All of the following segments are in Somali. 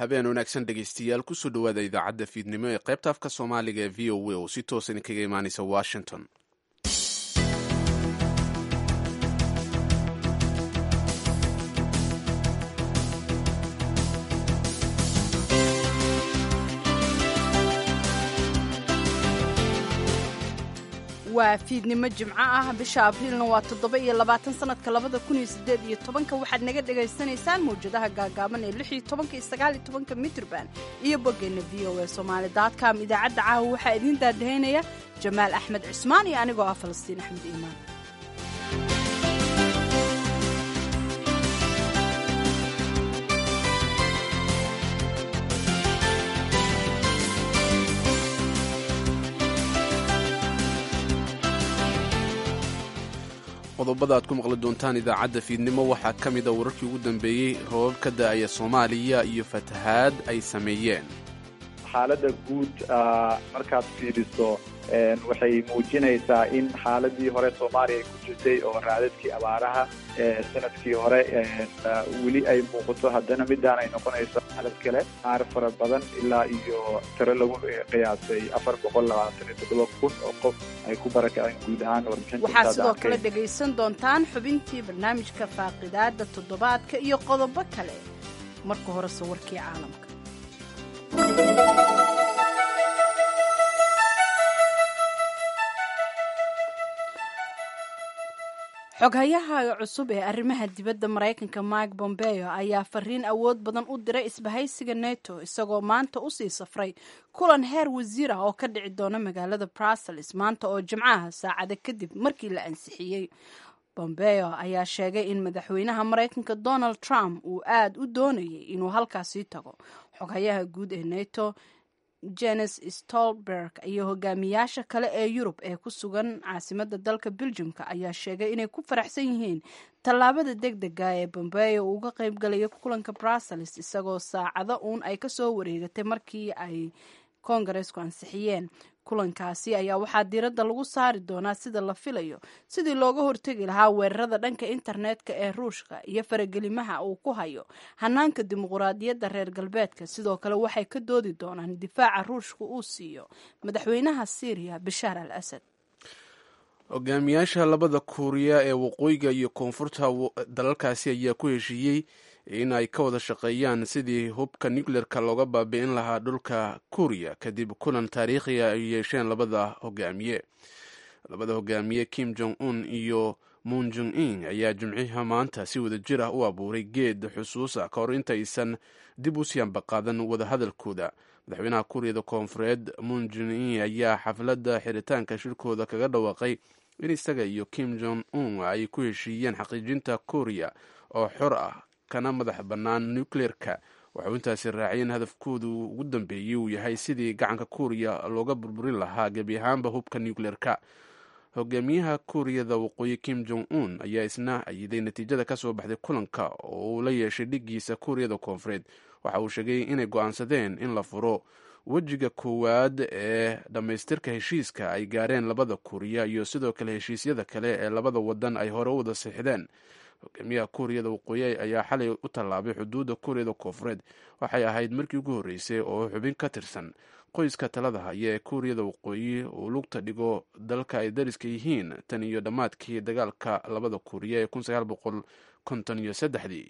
habeen wanaagsan dhegaystayaal kusoo dhowaada idaacadda fiidnimo ee qaybta afka soomaaliga ee v o a oo si toosan kaga imaanaysa washington waa fiidnimo jimco ah bisha abriilna waa toddoba iyo labaatan sanadka labada kun iyo sideed iyo tobanka waxaad naga dhagaysanaysaan mawjadaha gaagaaban ee lix iyo tobanka iyo sagaal iyo tobanka mitrban iyo boggeenna v o a somaali daadcom idaacadda caawa waxaa idiin daadahaynaya jamaal axmed cismaan iyo anigoo ah falastiin axmed iimaan qodobada aad ku maqli doontaan idaacadda fiidnimo waxaa ka mida wararkii ugu dambeeyey roobab ka da'aya soomaaliya iyo fatahaad ay sameeyeen xaaladda guud markaad fiiriso waxay muujinaysaa in xaaladii hore soomaaliya ay ku jirtay oo raadadkii abaaraha sanadkii hore weli ay muuqato haddana midaan ay noqonayso xaalad kale qaar fara badan ilaa iyo tiro lagu qiyaasay afar boqol labaatan iyo toddoba kun oo qof ay ku barakaceen guud ahaan waxaa sidoo kale dhegaysan doontaan xubintii barnaamijka faaqidaada toddobaadka iyo qodobo kale marka horese warkii caalamka xoghayaha cusub ee arrimaha dibadda maraykanka mike bombeo ayaa fariin awood badan u diray isbahaysiga neto isagoo maanta usii safray kulan heer wasiir ah oo ka dhici doona magaalada brussels maanta oo jimcaha saacada kadib markii la ansixiyey bombeo ayaa sheegay in madaxweynaha maraykanka donald trump uu aad u doonayay inuu halkaasii tago xoghayaha guud ee neto jenes stolberg iyo hogaamiyaasha kale ee yurub ee ku sugan caasimadda dalka beljumka ayaa sheegay inay ku faraxsan yihiin tallaabada deg dega ee bombeo uga qaybgalaya kulanka brussels isagoo saacado uun ay kasoo wareegatay markii ay kongaresku ansixiyeen kulankaasi ayaa waxaa diiradda lagu saari doonaa sida la filayo sidii looga hortegi lahaa weerarada dhanka internetka ee ruushka iyo faragelimaha uu ku hayo hanaanka dimuquraadiyadda reer galbeedka sidoo kale waxay ka doodi doonaan difaaca ruushka uu siiyo madaxweynaha syriya bashaar al asad hogaamiyaasha labada kuuriya ee waqooyiga iyo koonfurta dalalkaasi ayaa ku heshiiyey in ay ka wada shaqeeyaan sidii hubka nucleerka looga baabi'in lahaa dhulka kuuriya kadib kulan taariikhiga ay yeesheen labada hogaamiye labada hogaamiye kim jong un iyo moon jong in ayaa jimciha maanta si wada jir ah u abuuray geed xusuusa ka hor intaysan dib u siyanba qaadan wadahadalkooda madaxweynaha kuuriyada koonfureed moon jong in ayaa xafladda xiritaanka shirkooda kaga dhawaaqay in isaga iyo kim jong un ay ku heshiiyeen xaqiijinta kuuriya oo xor ah kana madax bannaan nucleerka waxau intaasi raacay in hadafkoodu ugu dambeeyey uu yahay sidii gacanka kuuriya looga burburin lahaa gebi ahaanba hubka nucleerka hogaamiyaha kuuriyada waqooyi kim jong un ayaa isna ayiday natiijada ka soo baxday kulanka oo uu la yeeshay dhigiisa kuuriyada koonfureed waxa uu sheegay inay go-aansadeen in la furo wejiga koowaad ee dhammaystirka heshiiska ay gaareen labada kuuriya iyo sidoo kale heshiisyada kale ee labada wadan ay hore u wada siixdeen hogaamiyaha kuuriyada waqooyi ayaa xalay u tallaabay xuduudda kuuriyada koonfureed waxay ahayd markii ugu horreysay oo xubin ka tirsan qoyska talada haya ee kuuriyada waqooyi uu lugta dhigo dalka ay dariska yihiin tan iyo dhammaadkii dagaalka labada kuuriya ee kun sagaal boqol konton iyo saddexdii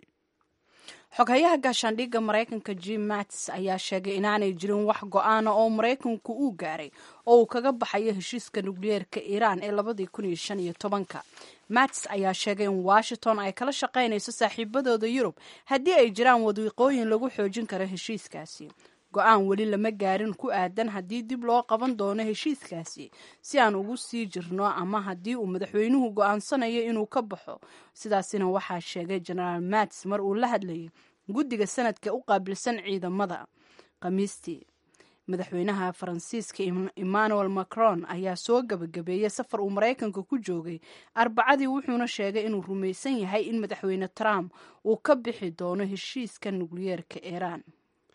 xoghayaha gaashaandhigga maraykanka jim mattis ayaa sheegay inaanay jirin wax go-aana oo maraykanku uu gaaray oo uu kaga baxayo heshiiska nukliyeerka iiraan ee labadii kun iyo shan iyo tobanka mattis ayaa sheegay in washington ay kala shaqaynayso saaxiibadooda yurub haddii ay jiraan wadiiqooyin lagu xoojin karo heshiiskaasi go-aan weli lama gaarin ku aadan haddii dib loo qaban doono heshiiskaasi si aan ugu sii jirno ama haddii uu madaxweynuhu go-aansanayo inuu ka baxo sidaasina waxaa sheegay genaraal mattis mar uu la hadlayay guddiga sanadka u qaabilsan ciidamada khamiistii madaxweynaha faransiiska emmanuel macron ayaa soo gabagabeeyey safar uu maraykanka ku joogay arbacadii wuxuuna sheegay inuu rumaysan yahay in madaxweyne trump uu ka bixi doono heshiiska nukliyeerka iiraan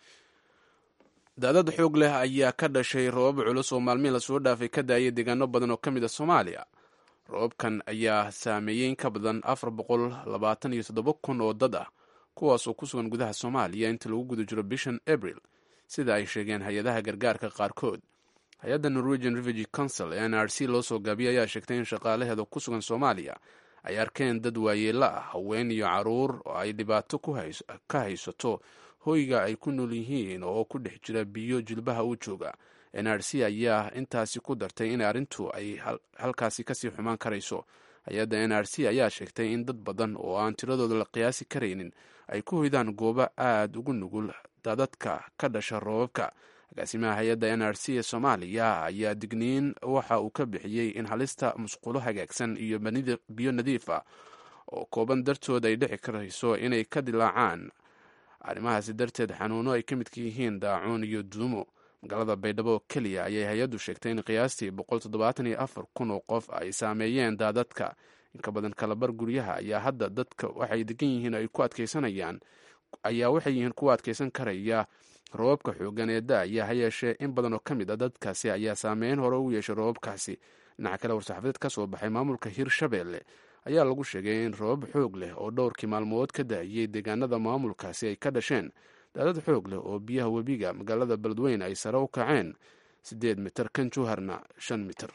daadad xoog leh ayaa ka dhashay roobab culus oo maalmihii lasoo dhaafay ka daayay deegaano badan oo ka mid a soomaaliya roobabkan ayaa saameeyey in ka badan afar boqol labaatan iyo toddoba kun oo dad ah kuwaas oo ku sugan gudaha soomaaliya inta lagu guda jiro bishan abril sida ay sheegeen hay-adaha gargaarka qaarkood hay-adda norwegian refugee council ee n r c loo soo gaabiyay ayaa sheegtay in shaqaalaheeda ku sugan soomaaliya ay arkeen dad waayeelo ah haween iyo caruur oo ay dhibaato ka haysato hoyga ay ku nool yihiin oo ku dhex jira biyo jilbaha u jooga n r c ayaa intaasi ku dartay in arrintu ay halkaasi kasii xumaan karayso hay-adda n r c ayaa sheegtay in dad badan oo aan tiradooda la qiyaasi karaynin ay ku hoydaan goobo aada ugu nugul dadadka ka dhasha roobabka agaasimaha hay-adda n r c ee soomaaliya ayaa digniin waxa uu ka bixiyey in halista musqulo hagaagsan iyo biyo nadiif ah oo kooban dartood ay dhici karayso inay ka dilaacaan arrimahaasi darteed xanuuno ay ka midka yihiin daacuun iyo duumo magaalada baydhabo oo keliya ayay hay-addu sheegtay in qiyaastii boqol toddobaatan iyo afar kun oo qof ay saameeyeen daadadka inka badan kalabar guryaha ayaa hadda dadka waxay degan yihiin ay ku adkeysanayaan ayaa waxay yihiin kuwa adkeysan karaya roobabka xoogan ee da-aya ha yeeshee in badan oo ka mid a dadkaasi ayaa saameyn hore ugu yeeshay roobabkaasi dhinaca kale war-saxaafadeed ka soo baxay maamulka hirshabeelle ayaa lagu sheegay in roobab xoog leh oo dhowrkii maalmood ka da-ayey deegaanada maamulkaasi ay ka dhasheen daadad xoog leh oo biyaha webiga magaalada beledweyne ay sare u kaceen siddeed mitir kan juharna shan mitir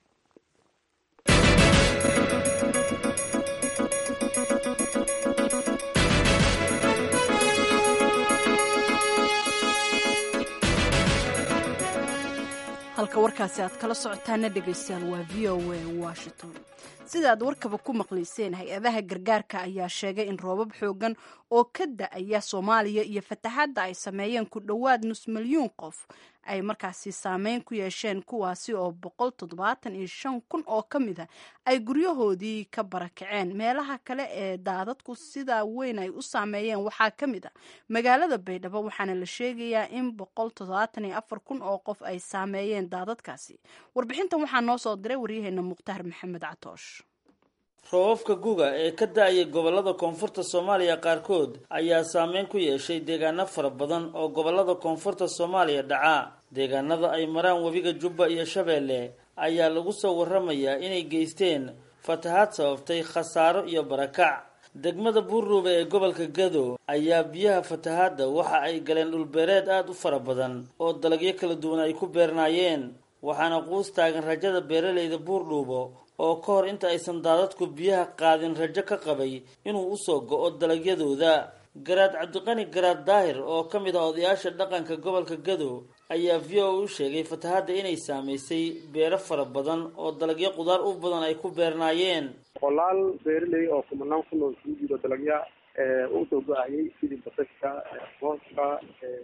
halka warkaasi aad kala socotaana dhegaystayaal waa v o a washington sida aad warkaba ku maqlayseen hay-adaha gargaarka ayaa sheegay in roobab xoogan oo ka da-aya soomaaliya iyo fataxadda ay sameeyeen ku dhowaad nus milyuun qof ay markaasi saameyn ku yeesheen kuwaasi oo boqol toddobaatan iyo shan kun oo ka mid a ay guryahoodii ka barakaceen meelaha kale ee daadadku sida weyn ay u saameeyeen waxaa ka mid a magaalada baydhabo waxaana la sheegayaa in boqol toddobaatan iyo afar kun oo qof ay saameeyeen daadadkaasi warbixintan waxaa noo soo diray waryaheena mukhtaar maxamed catoosh roobabka guga ee ka da-ayay gobolada koonfurta soomaaliya qaarkood ayaa saameyn ku yeeshay deegaano fara badan oo gobolada koonfurta soomaaliya dhaca deegaanada ay maraan webiga jubba iyo shabeelle ayaa lagu soo waramayaa inay geysteen fatahaad sababtay khasaaro iyo barakac degmada buurruube ee gobolka gado ayaa biyaha fatahaadda waxa ay galeen dhulbeereed aada u fara badan oo dalagyo kala duwan ay ku beernaayeen waxaana quus taagan rajada beeralayda buurdhuubo oo ka hor inta aysan daadadku biyaha qaadin rajo ka qabay inuu usoo go-o dalagyadooda garaad cabdiqani garaad daahir oo ka mid ah odayaasha dhaqanka gobolka gado ayaa v o u sheegay fatahadda inay saamaysay beero fara badan oo dalagyo qudaar u badan ay ku beernaayeen boqolaal beeraley oo kumanaan ku nool isugu jiro dalagya usoo go-ayay sidii basashka mooska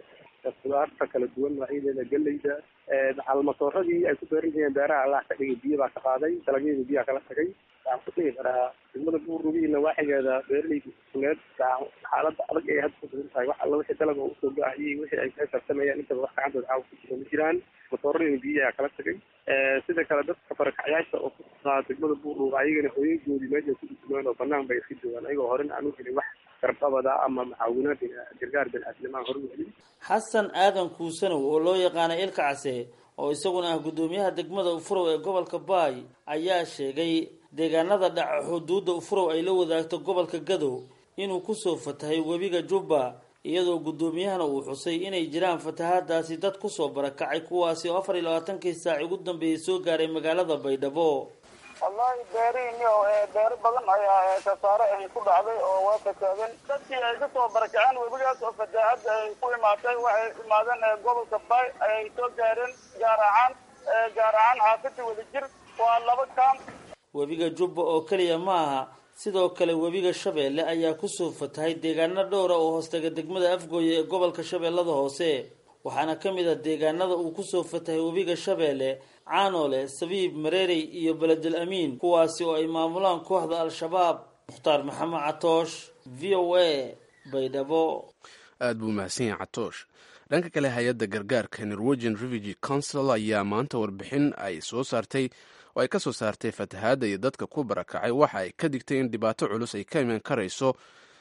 qudaarta kala duwan noocyadeeda geleyda almasooradii ay ku beeran jireen beeraha allah ka dhigay biyo baa ka qaaday dalagyadii biyaa kala tagay waxaan ku dhigi karaa degmada buurrugiina waaxigeeda beeraleyda kuneed xaalada adag ay hadda kusugan tahay wax alla wixii dalaga usoo go-ayay wixii ay ka tartamayaan intaba wax gacantooda caawa ku jiro ma jiraan masooradina biyaha kala tagay sida kale dadka barakacyaasha oo ku sugnaa degmada buurruga ayagana hooyagoodii meesha ku dhusmeen oo banaan bay iska joogaan ayagoo horena aan u helin wax garbabada ama macaawinaad gargaar bini-aadnimaan hore u helin xasan aadan kuusanow oo loo yaqaana ilka case oo isaguna ah guddoomiyaha degmada ufurow ee gobolka baay ayaa sheegay deegaanada dhaca xuduudda ufurow ay la wadaagto gobolka gadow inuu kusoo fatahay webiga jubba iyadoo guddoomiyahana uu xusay inay jiraan fatahaadaasi dad kusoo barakacay kuwaasi oo afar iyo labaatankii saac ugu dambeeyay soo gaaray magaalada baydhabo wallahi beerihiini oo beero badan ayaa khasaare ay ku dhacday oo waa fasaadeen dadkii ay kasoo barakaceen webigaas oo fataahadda ay ku imaatay waxay imaadeen gobolka bay ayay soo gaareen gaar ahaan gaar ahaan xaafida wadajir waa laba kaam webiga jubba oo keliya ma aha sidoo kale webiga shabeelle ayaa kusoo fatahay deegaano dhowra oo hoostaga degmada afgooye ee gobolka shabeellada hoose waxaana ka mid ah deegaanada uu kusoo fatahay webiga shabeelle caanoole sabiib mareerey iyo beledel amiin kuwaasi oo ay maamulaan kooxda al-shabaab mukhtaar maxamed catoosh v o a baydhabo aad buu mahadsan yahay catoosh dhanka kale hay-adda gargaarka norwegian refugee council ayaa maanta warbixin ay soo saartay oo ay ka soo saartay fatahaadda iyo dadka ku barakacay waxa ay ka digtay in dhibaato culus ay ka iman karayso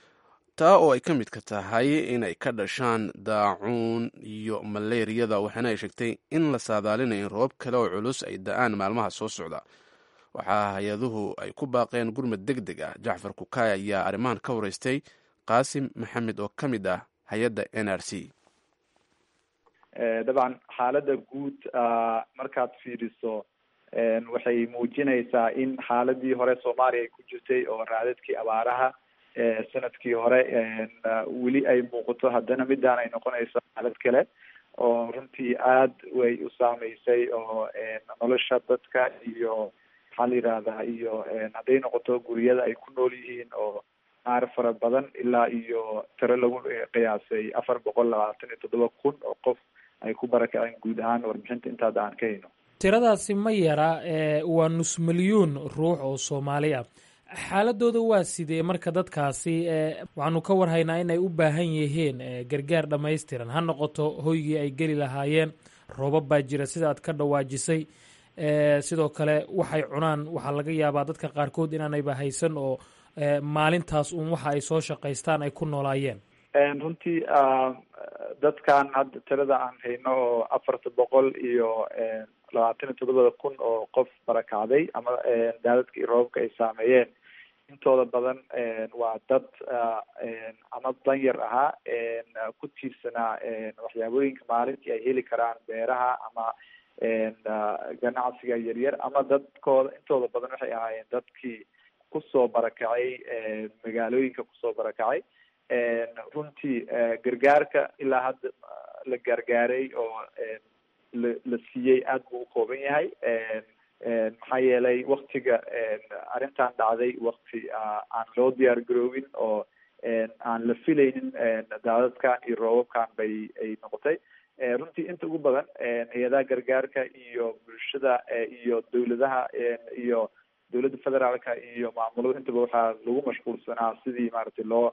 taa oo ay ka midka tahay inay ka dhashaan daacuun iyo maleeriyada waxaana ay sheegtay in la saadaalinayo in roobab kale oo culus ay da-aan maalmaha soo socda waxaa hay-aduhu ay ku baaqeen gurmad deg deg ah jacfar kukaay ayaa arrimahan ka wareystay qaasim maxamed oo ka mid ah hay-adda n r c dabcan xaaladda guud markaad fiiriso waxay muujinaysaa in xaaladii hore soomaaliya ay ku jirtay oo raadadkii abaaraha sanadkii hore weli ay muuqato haddana midaan ay noqonayso xaalad kale oo runtii aad way u saameysay oo nolosha dadka iyo maxaa la yidhahdaa iyo hadday noqoto guryada ay ku nool yihiin oo qaar fara badan ilaa iyo tiro lagu qiyaasay afar boqol labaatan iyo toddoba kun oo qof ay ku barakaceen guud ahaan warbixinta intaada aan ka hayno tiradaasi ma yara waa nus milyuun ruux oo soomaali ah xaaladooda waa sidee marka dadkaasi waxaanu ka warhaynaa inay u baahan yihiin gargaar dhammaystiran ha noqoto hoygii ay geli lahaayeen roobab baa jira sida aad ka dhawaajisay sidoo kale waxay cunaan waxaa laga yaabaa dadka qaarkood inaanayba haysan oo maalintaas uun waxa ay soo shaqaystaan ay ku noolaayeen runtii dadkan hadda tirada aan hayno oo afarta boqol iyo labaatan iyo toddobada kun oo qof barakacday ama daadadkii roobabka ay saameeyeen intooda badan waa dad ama danyar ahaa ku tiirsanaa waxyaabooyinka maalintii ay heli karaan beeraha ama ganacsiga yaryar ama dadkooda intooda badan waxay ahaayeen dadkii kusoo barakacay magaalooyinka kusoo barakacay runtii gargaarka ilaa hadda la gargaaray oo la la siiyey aad buu u kooban yahay maxaa yeelay waktiga arrintan dhacday wakti aan loo diyaar garoobin oo aan la filaynin daadadkan iyo roobabkan bay ay noqotay runtii inta ugu badan hay-adaha gargaarka iyo bulshada iyo dawladaha iyo dowladda federaalka iyo maamulada intaba waxaa lagu mashquulsanaa sidii maaragtay loo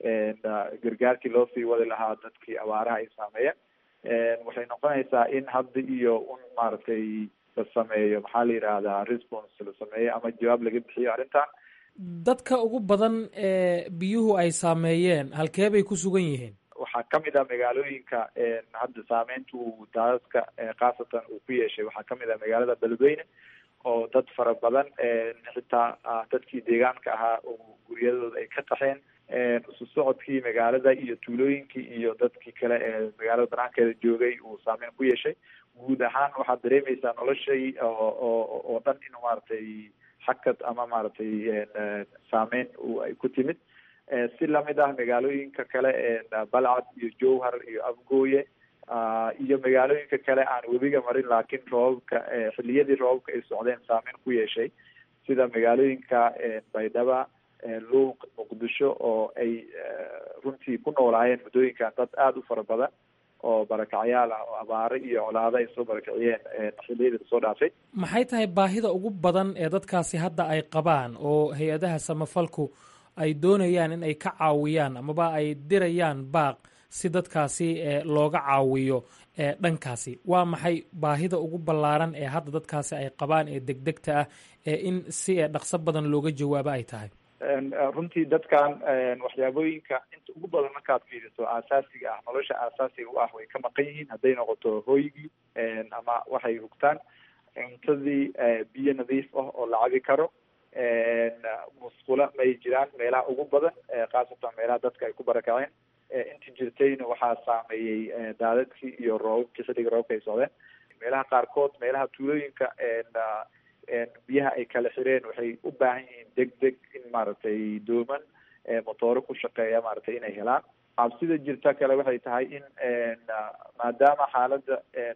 gargaarkii loo sii wadi lahaa dadkii abaaraha ay saameeyeen waxay noqonaysaa in hadda iyo un maaragtay la sameeyo maxaa la yidhaahdaa response la sameeyo ama jawaab laga bixiyo arrintan dadka ugu badan ee biyuhu ay saameeyeen halkee bay ku sugan yihiin waxaa kamid ah magaalooyinka hadda saameynta uu daadadka khaasatan uu ku yeeshay waxaa kamid ah magaalada beledweyne oo dad fara badan xitaa dadkii deegaanka ahaa oo guryadooda ay ka qaxeen isu socodkii magaalada iyo tuulooyinkii iyo dadkii kale ee magaalada banaankeeda joogay uu saameyn ku yeeshay guud ahaan waxaad dareemaysaa noloshay oo oo oo dhan in maaragtay xakad ama maaragtay saameyn ay ku timid si lamid ah magaalooyinka kale balcad iyo jowhar iyo afgooye iyo magaalooyinka kale aan webiga marin laakiin roobabka xiliyadii roobabka ay socdeen saameyn ku yeeshay sida magaalooyinka baydhaba luuq muqdisho oo ay runtii ku noolaayeen muddooyinkan dad aada u fara badan oo barakacyaal ah oo abaare iyo colaado ay soo barakiciyeen xiliyadii lasoo dhaafay maxay tahay baahida ugu badan ee dadkaasi hadda ay qabaan oo hay-adaha samafalku ay doonayaan in ay ka caawiyaan amaba ay dirayaan baaq si dadkaasi looga caawiyo dhankaasi waa maxay baahida ugu ballaaran ee hadda dadkaasi ay qabaan ee degdegta ah ee in si dhaqso badan looga jawaabo ay tahay runtii dadkan waxyaabooyinka inta ugu badan markaad fiiriso aasaasiga ah nolosha aasaasiga u ah way ka maqan yihiin hadday noqoto hooygii ama waxay hugtaan cuntadii biyo nadiif ah oo la cabi karo musqula may jiraan meelaha ugu badan khaasatan meelaha dadka ay ku barakaceen intii jirtayna waxaa saameeyey daadadkii iyo roobabkii xilliga roobka ay socdeen meelaha qaarkood meelaha tuulooyinka biyaha ay kala xireen waxay u baahan yihiin deg deg in maaragtay dooman motooro ku shaqeeya maaragtay inay helaan cabsida jirta kale waxay tahay in maadaama xaaladda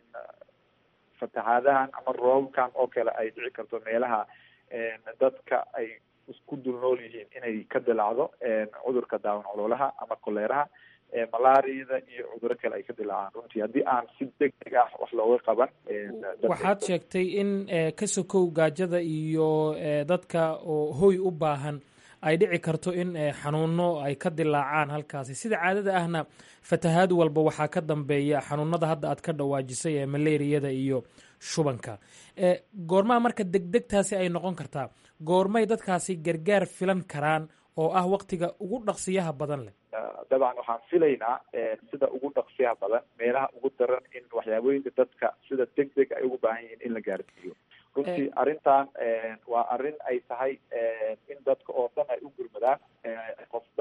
fatahaadahan ama roobabkan oo kale ay dhici karto meelaha dadka ay isku dul nool yihiin inay ka dilacdo cudurka daawan coloolaha ama koleeraha malaariyada iyo cuduro kale ay ka dilaacaan runtii haddii aan si deg deg ah wax looga qaban waxaad sheegtay in ka sokow gaajada iyo dadka oo hoy u baahan ay dhici karto in xanuuno ay ka dilaacaan halkaasi sida caadada ahna fatahaad walba waxaa ka dambeeya xanuunada hadda aad ka dhawaajisay ee malaariyada iyo shubanka goormaa marka degdegtaasi ay noqon kartaa goormay dadkaasi gargaar filan karaan oo ah waktiga ugu dhaqsiyaha badan leh dabcan waxaan filaynaa sida ugu dhaqsiyaha badan meelaha ugu daran in waxyaabooyinka dadka sida deg deg ay ugu baahan yihiin in la gaarsiiyo runtii arrintan waa arrin ay tahay in dadka oo dhan ay u gurmadaan qofba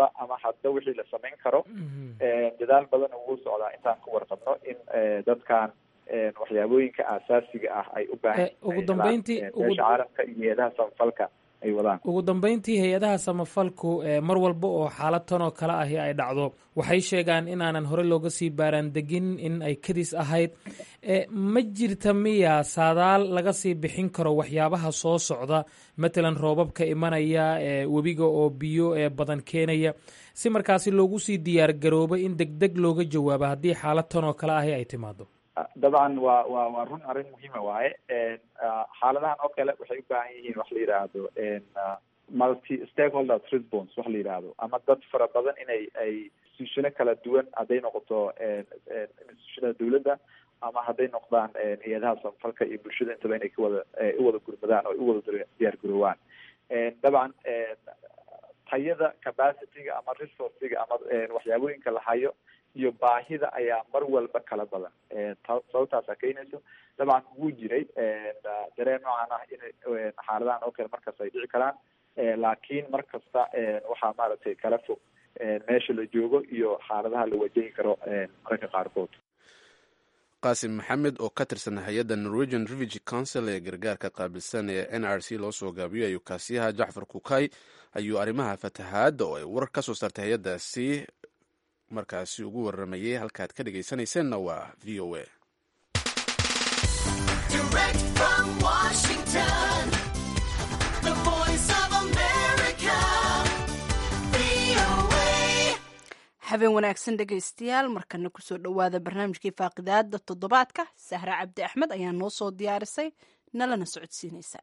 hadba ama hadba wixii la samayn karo dadaal badan ugu socdaa intaan ka warqabno in dadkan waxyaabooyinka aasaasiga ah ay u baahan ugu dambeyntii beesha caalamka iyo hay-adaha samafalka ay wadaan ugu dambeyntii hay-adaha samafalku mar walba oo xaalad tan oo kale ahi ay dhacdo waxay sheegaan inaanan hore looga sii baaraan degin in ay kadis ahayd ma jirta miya saadaal laga sii bixin karo waxyaabaha soo socda matalan roobabka imanaya webiga oo biyo badan keenaya si markaasi loogu sii diyaar garoobo in deg deg looga jawaabo haddii xaalad tan oo kale ahi ay timaado dabcan waa wa waa run arrin muhiima waaye xaaladahan oo kale waxay u baahan yihiin wax la yidhaahdo multi stakeholders response wax la yidhaahdo ama dad fara badan inay ay institutiono kala duwan hadday noqoto institutionada dawladda ama hadday noqdaan hay-adaha samafalka iyo bulshada intaba inay kawada u wada gurmadaan oo u wada diyaar garoowaan dabcan tayada capacityga ama resourciga ama waxyaabooyinka la hayo iyo baahida ayaa mar walba kala badan sababtaasa keenayso dabcan wuu jiray dareen noocan ah in xaaladahan oo kale markaas ay dhici karaan laakiin mar kasta waxaa maaragtay kala fog meesha la joogo iyo xaaladaha la wajahi karo mararka qaarkood qaasim maxamed oo ka tirsan hay-adda norwegian refugee council ee gargaarka qaabilsan ee n r c loo soo gaabiyo ayuu kaasiyaha jacfar kukay ayuu arrimaha fatahaadda oo ay warar ka soo saartay hay-addaasi markaasi ugu waramayay halkaad ka dhegaysanayseena waa v o a habeen wanaagsan dhegaystayaal markana kusoo dhowaada barnaamijkii faaqidaada toddobaadka sahre cabdi axmed ayaa noo soo diyaarisay nalana socodsiinaysa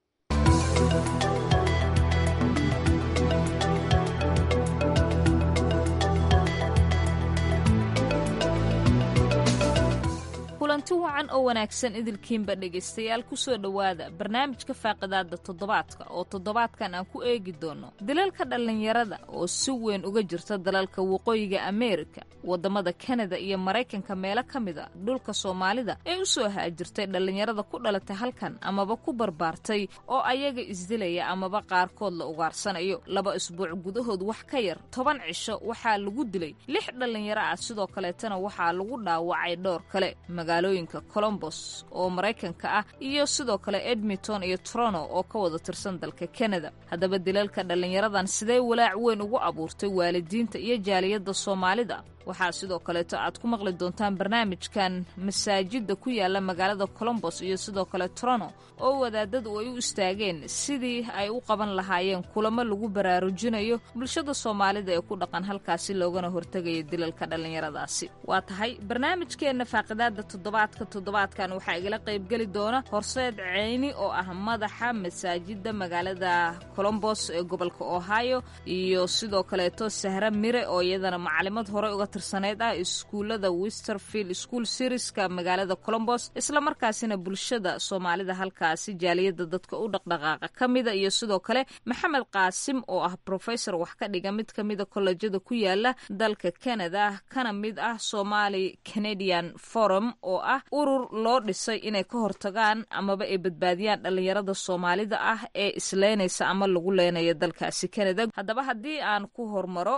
kulanti wacan oo wanaagsan idilkiinba dhegaystayaal kusoo dhowaada barnaamijka faaqidaada toddobaadka oo toddobaadkan aan ku eegi doono dalalka dhallinyarada oo si weyn uga jirta dalalka waqooyiga ameerika waddamada kanada iyo maraykanka meelo ka mid a dhulka soomaalida ee u soo haajirtay dhallinyarada ku dhalatay halkan amaba ku barbaartay oo ayaga isdilaya amaba qaarkood la ugaarsanayo laba isbuuc gudahood wax ka yar toban cisho waxaa lagu dilay lix dhallinyaro ah sidoo kaleetana waxaa lagu dhaawacay dhowr kale magaalooyinka colombos oo maraykanka ah iyo sidoo kale edmonton iyo trono oo ka wada tirsan dalka kanada haddaba dilalka dhallinyaradan sidee walaac weyn ugu abuurtay waalidiinta iyo jaaliyadda soomaalida waxaa sidoo kaleeto aad ku maqli doontaan barnaamijkan masaajidda ku yaala magaalada colombos iyo sidoo kale trono oo wadaadadu ay u istaageen sidii ay u qaban lahaayeen kulamo lagu baraarujinayo bulshada soomaalida ee ku dhaqan halkaasi loogana hortegaya dilalka dhallinyaradaasi waa tahay barnaamijkeenna faaqidaada toddobaadka toddobaadkan waxaa igala qaybgeli doona horseed ceyni oo ah madaxa masaajidda magaalada colombos ee gobolka ohio iyo sidoo kaleeto sahre mire oo iyadana macalimad hore uga tirsaneyd ah iskuullada westerfield school serieska magaalada colombos islamarkaasina bulshada soomaalida halkaasi jaaliyadda dadka u dhaqdhaqaaqa ka mida iyo sidoo kale maxamed qaasim oo ah professor wax ka dhiga mid ka mida kollejada ku yaala dalka canada kana mid ah somali canadian forum oo ah urur loo dhisay inay ka hortagaan amaba ay badbaadiyaan dhallinyarada soomaalida ah ee isleynaysa ama lagu leenaya dalkaasi canada haddaba haddii aan ku hormaro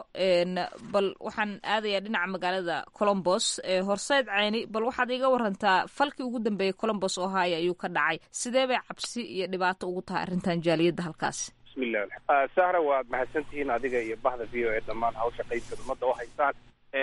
bal waxaan aadaya dhinaca magaalada colombos ee horseyd ceyni bal waxaad iiga warantaa falkii ugu dambeeyey colombos ohio ayuu ka dhacay sidee bay cabsi iyo dhibaato ugu tahay arrintan jaaliyadda halkaasi bismillah sahra waad mahadsantihiin adiga iyo bahda v o e dhammaan hawsha qaybka ummadda u haysaan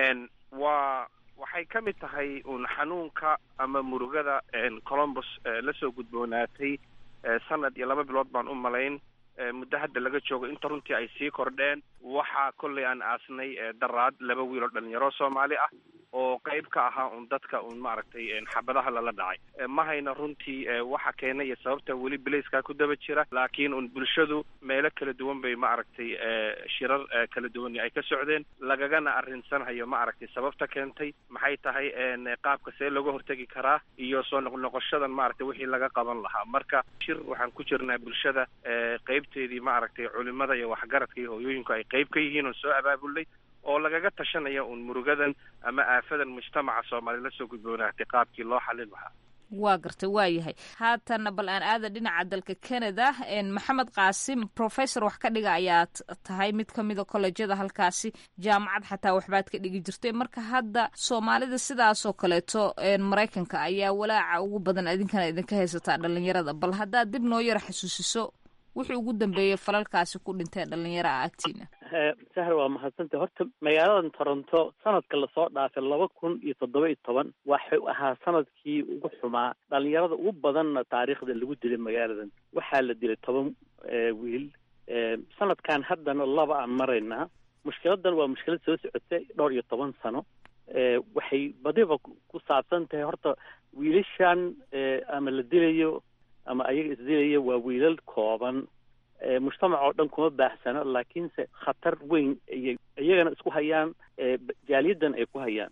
waa waxay ka mid tahay uun xanuunka ama murugada colombos lasoo gudboonaatay sanad iyo laba bilood baan u malayn muddo hadda laga joogo inta runtii ay sii kordheen waxaa kollay aan aasnay daraad laba wiil oo dhalinyaro soomaali ah oo qayb ka ahaa un dadka un maaragtay xabadaha lala dhacay ma hayna runtii waxa keenay iyo sababta weli belayskaa ku daba jira laakiin un bulshadu meelo kala duwan bay maaragtay shirar kala duwan ay ka socdeen lagagana arrinsanhayo maaragtay sababta keentay maxay tahay qaabka see looga hortegi karaa iyo soo noqnoqoshadan maaragtay wixii laga qaban lahaa marka shir waxaan ku jirnaa bulshada qaybteedii maaragtay culimada iyo waxgaradka iyo hooyooyinku ay qayb ka yihiin oo soo abaabulnay oo lagaga tashanaya uun murugadan ama aafadan mujtamaca soomaaliyed la soo gudboonaatay qaabkii loo xalin lahaa waa gartay waa yahay haatanna bal aan aada dhinaca dalka canada maxamed qaasim professor wax ka dhiga ayaad tahay mid ka mida collejyada halkaasi jaamacad xataa waxbaad ka dhigi jirtay marka hadda soomaalida sidaasoo kaleeto maraykanka ayaa walaaca ugu badan idinkana idinka haysataa dhalinyarada bal haddaad dib noo yara xasuusiso wixii ugu dambeeyey falalkaasi ku dhintee dhalinyaro ah agtiina sahar waa mahadsantay horta magaaladan toronto sanadka lasoo dhaafay laba kun iyo toddoba iyo toban waxuu ahaa sanadkii ugu xumaa dhalinyarada ugu badanna taariikhda lagu dilay magaaladan waxaa la dilay toban wiil sanadkan haddana laba aan maraynaa mushkiladan waa mushkilad soo socotay dhowr iyo toban sano waxay badiba ku saabsan tahay horta wiilashan ama la dilayo ama ayaga isdilaya waa wiilal kooban mujtamac oo dhan kuma baaxsano laakiinse khatar weyn ayay iyagana isku hayaan jaaliyadan ay ku hayaan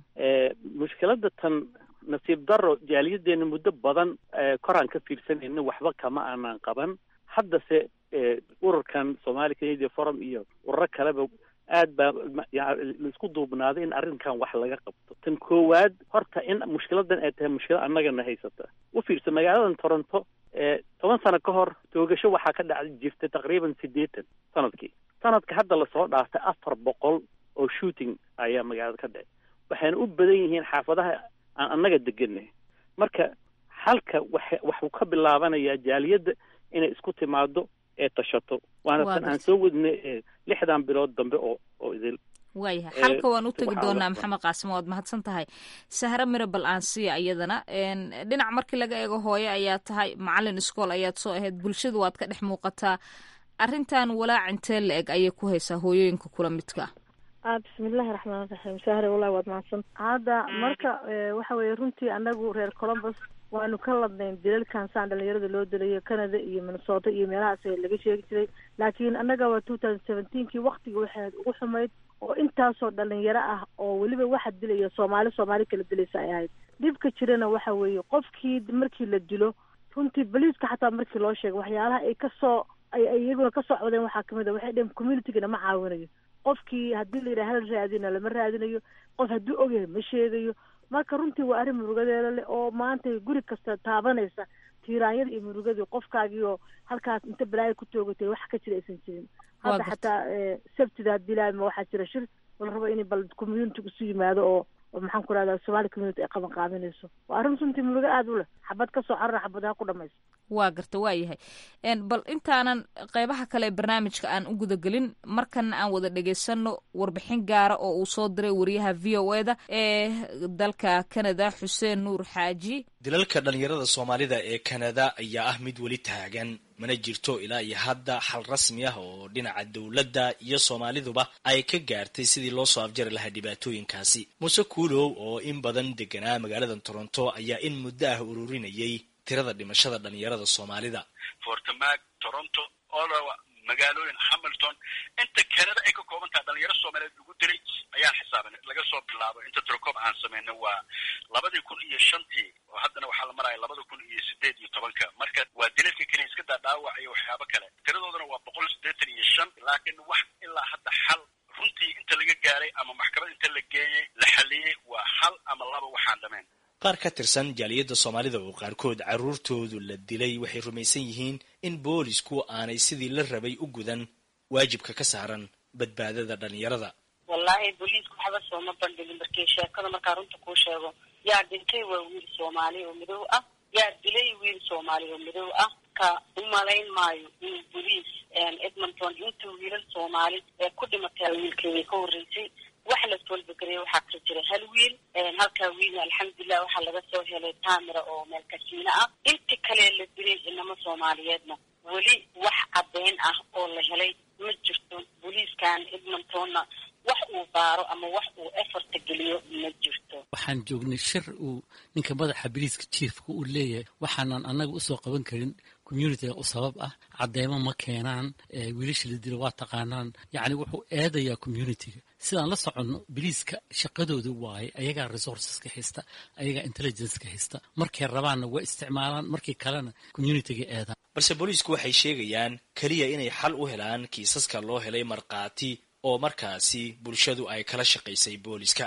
mushkilada tan nasiib daro jaaliyadeena muddo badan koraan ka fiirsanayna waxba kama aanaan qaban haddase ururkan somali canadian forum iyo ururo kaleba aad baa laisku duubnaaday in arrinkan wax laga qabto tan koowaad horta in mushkiladan ay tahay mushkilad annagana haysata u fiirsa magaaladan toronto toban sano ka hor toogasho waxaa ka dhac jirtay taqriiban siddeetan sanadkii sanadka hadda lasoo dhaafay afar boqol oo shooting ayaa magaalada ka dhacay waxayna u badan yihiin xaafadaha aan annaga deganay marka halka wax waxuu ka bilaabanayaa jaaliyadda inay isku timaado ee tashato waana tan aan soo wadnay lixdan bilood dambe oo oo idil waayahay xalka waan u tegi doonaa maxamed qaasim waad mahadsan tahay sahre mire bal aan siiya iyadana dhinac markii laga eego hooye ayaa tahay macalin iskool ayaad soo ahayd bulshadu waad ka dhex muuqataa arrintan walaac intee la eg ayay ku haysaa hooyooyinka kula midka ah bismillahi raxmaan raxiim sahre wallahi waad mahadsan hadda marka waxa weeye runtii anagu reer colombus waanu ka ladnayn dilalkan saan dhalinyarada loo dilayo canada iyo minnesota iyo meelahaas laga sheegi jiray laakiin annaga waa two thousand seventeenkii waktiga waxaad ugu xumayd oo intaasoo dhalinyaro ah oo weliba waxa dilaya soomaali soomaali kala dilaysa ay ahayd dhibka jirana waxa weeye qofkii markii la dilo runtii boliiska xataa markii loo sheegay waxyaalaha ay kasoo ay iyaguna kasoo codeen waxaa kamid a waxay dheheen communitygana ma caawinayo qofkii haddii la yidhaha hala raadina lama raadinayo qof hadduu ogyahay ma sheegayo marka runtii waa arrin murugadeeda leh oo maanta guri kasta taabanaysa tiiraanyada iyo murugadii qofkaagii oo halkaas inta balaayo ku toogatay wax ka jira aysan jirin hadda xataa sabtida haddii laama waxaa jira shir la rabo in bal community isu yimaado oo oo maxaan ku rahdaa somali community ay qaban qaadanayso waa arrin runtii murugo aada u leh xabad kasoo carara xabadaha ku dhamaysa waa garta waa yahay bal intaanan qeybaha kale ee barnaamijka aan u gudagelin markana aan wada dhegaysano warbixin gaara oo uu soo diray wariyaha v o e da ee dalka canada xuseen nuur xaaji dilalka dhalinyarada soomaalida ee canada ayaa ah mid weli taagan mana jirto ilaa iyo hadda xal rasmi ah oo dhinaca dowladda iyo soomaaliduba ay ka gaartay sidii loo soo afjari lahaa dhibaatooyinkaasi muuse kuulow oo in badan deganaa magaalada toronto ayaa in muddo ah ururinayay tirada dhimashada dhalinyarada soomaalida fortmag toronto odawa magaalooyin hamilton inta canada ay ka kooban tahay dhalinyaro soomaaliyeed lagu dilay ayaan xisaabanay laga soo bilaabo inta trocom aan sameynay waa labadii kun iyo shantii oo haddana waxaa la maraya labada kun iyo sideed iyo tobanka marka waa dilalka keliya iska daa dhaawac iyo waxyaabo kale tiradoodana waa boqol siddeetan iyo shan laakiin wax ilaa hadda xal runtii inta laga gaaray ama maxkamad inta la geeyey la xaliyey waa hal ama laba waxaan dhameen qaar ka tirsan jaaliyadda soomaalida oo qaarkood carruurtoodu la dilay waxay rumaysan yihiin in boolisku aanay sidii la rabay u gudan waajibka ka saaran badbaadada dhalinyarada wallaahi booliisku waxba sooma bandhigin markii sheekada markaa runta kuu sheego yaa dhintay waa wiil soomaali oo madow ah yaa dilay wiil soomaali oo madow ah ka umalayn maayo in boliis edmonton intuu wiilal soomaali ee ku dhimatay wiilkeeday ka horreysay wax la toolbagareyay waxaa kala jira hal wiil halkaa wiilna alxamdulilah waxaa laga soo helay tamira oo meel kasiino ah inta kale la dilay inamo soomaaliyeedna weli wax caddeyn ah oo la helay ma jirto booliiskan edmontonna wax uu baaro ama wax uu eforta geliyo ma jirto waxaan joognay shir uu ninka madaxa biliiska jiefka uu leeyahay waxaanan annaga usoo qaban karin communitiga u sabab ah cadeymo ma keenaan wiilasha la dilo waa taqaanaan yacni wuxuu eedayaa communitiga sidaan la soconno biliiska shaqadooda waaye ayagaa resourceska haysta ayagaa intelligenceka haysta markay rabaanna waa isticmaalaan markii kalena communitiga eedaan balse booliisku waxay sheegayaan keliya inay xal u helaan kiisaska loo helay markhaati oo markaasi bulshadu ay kala shaqaysay booliska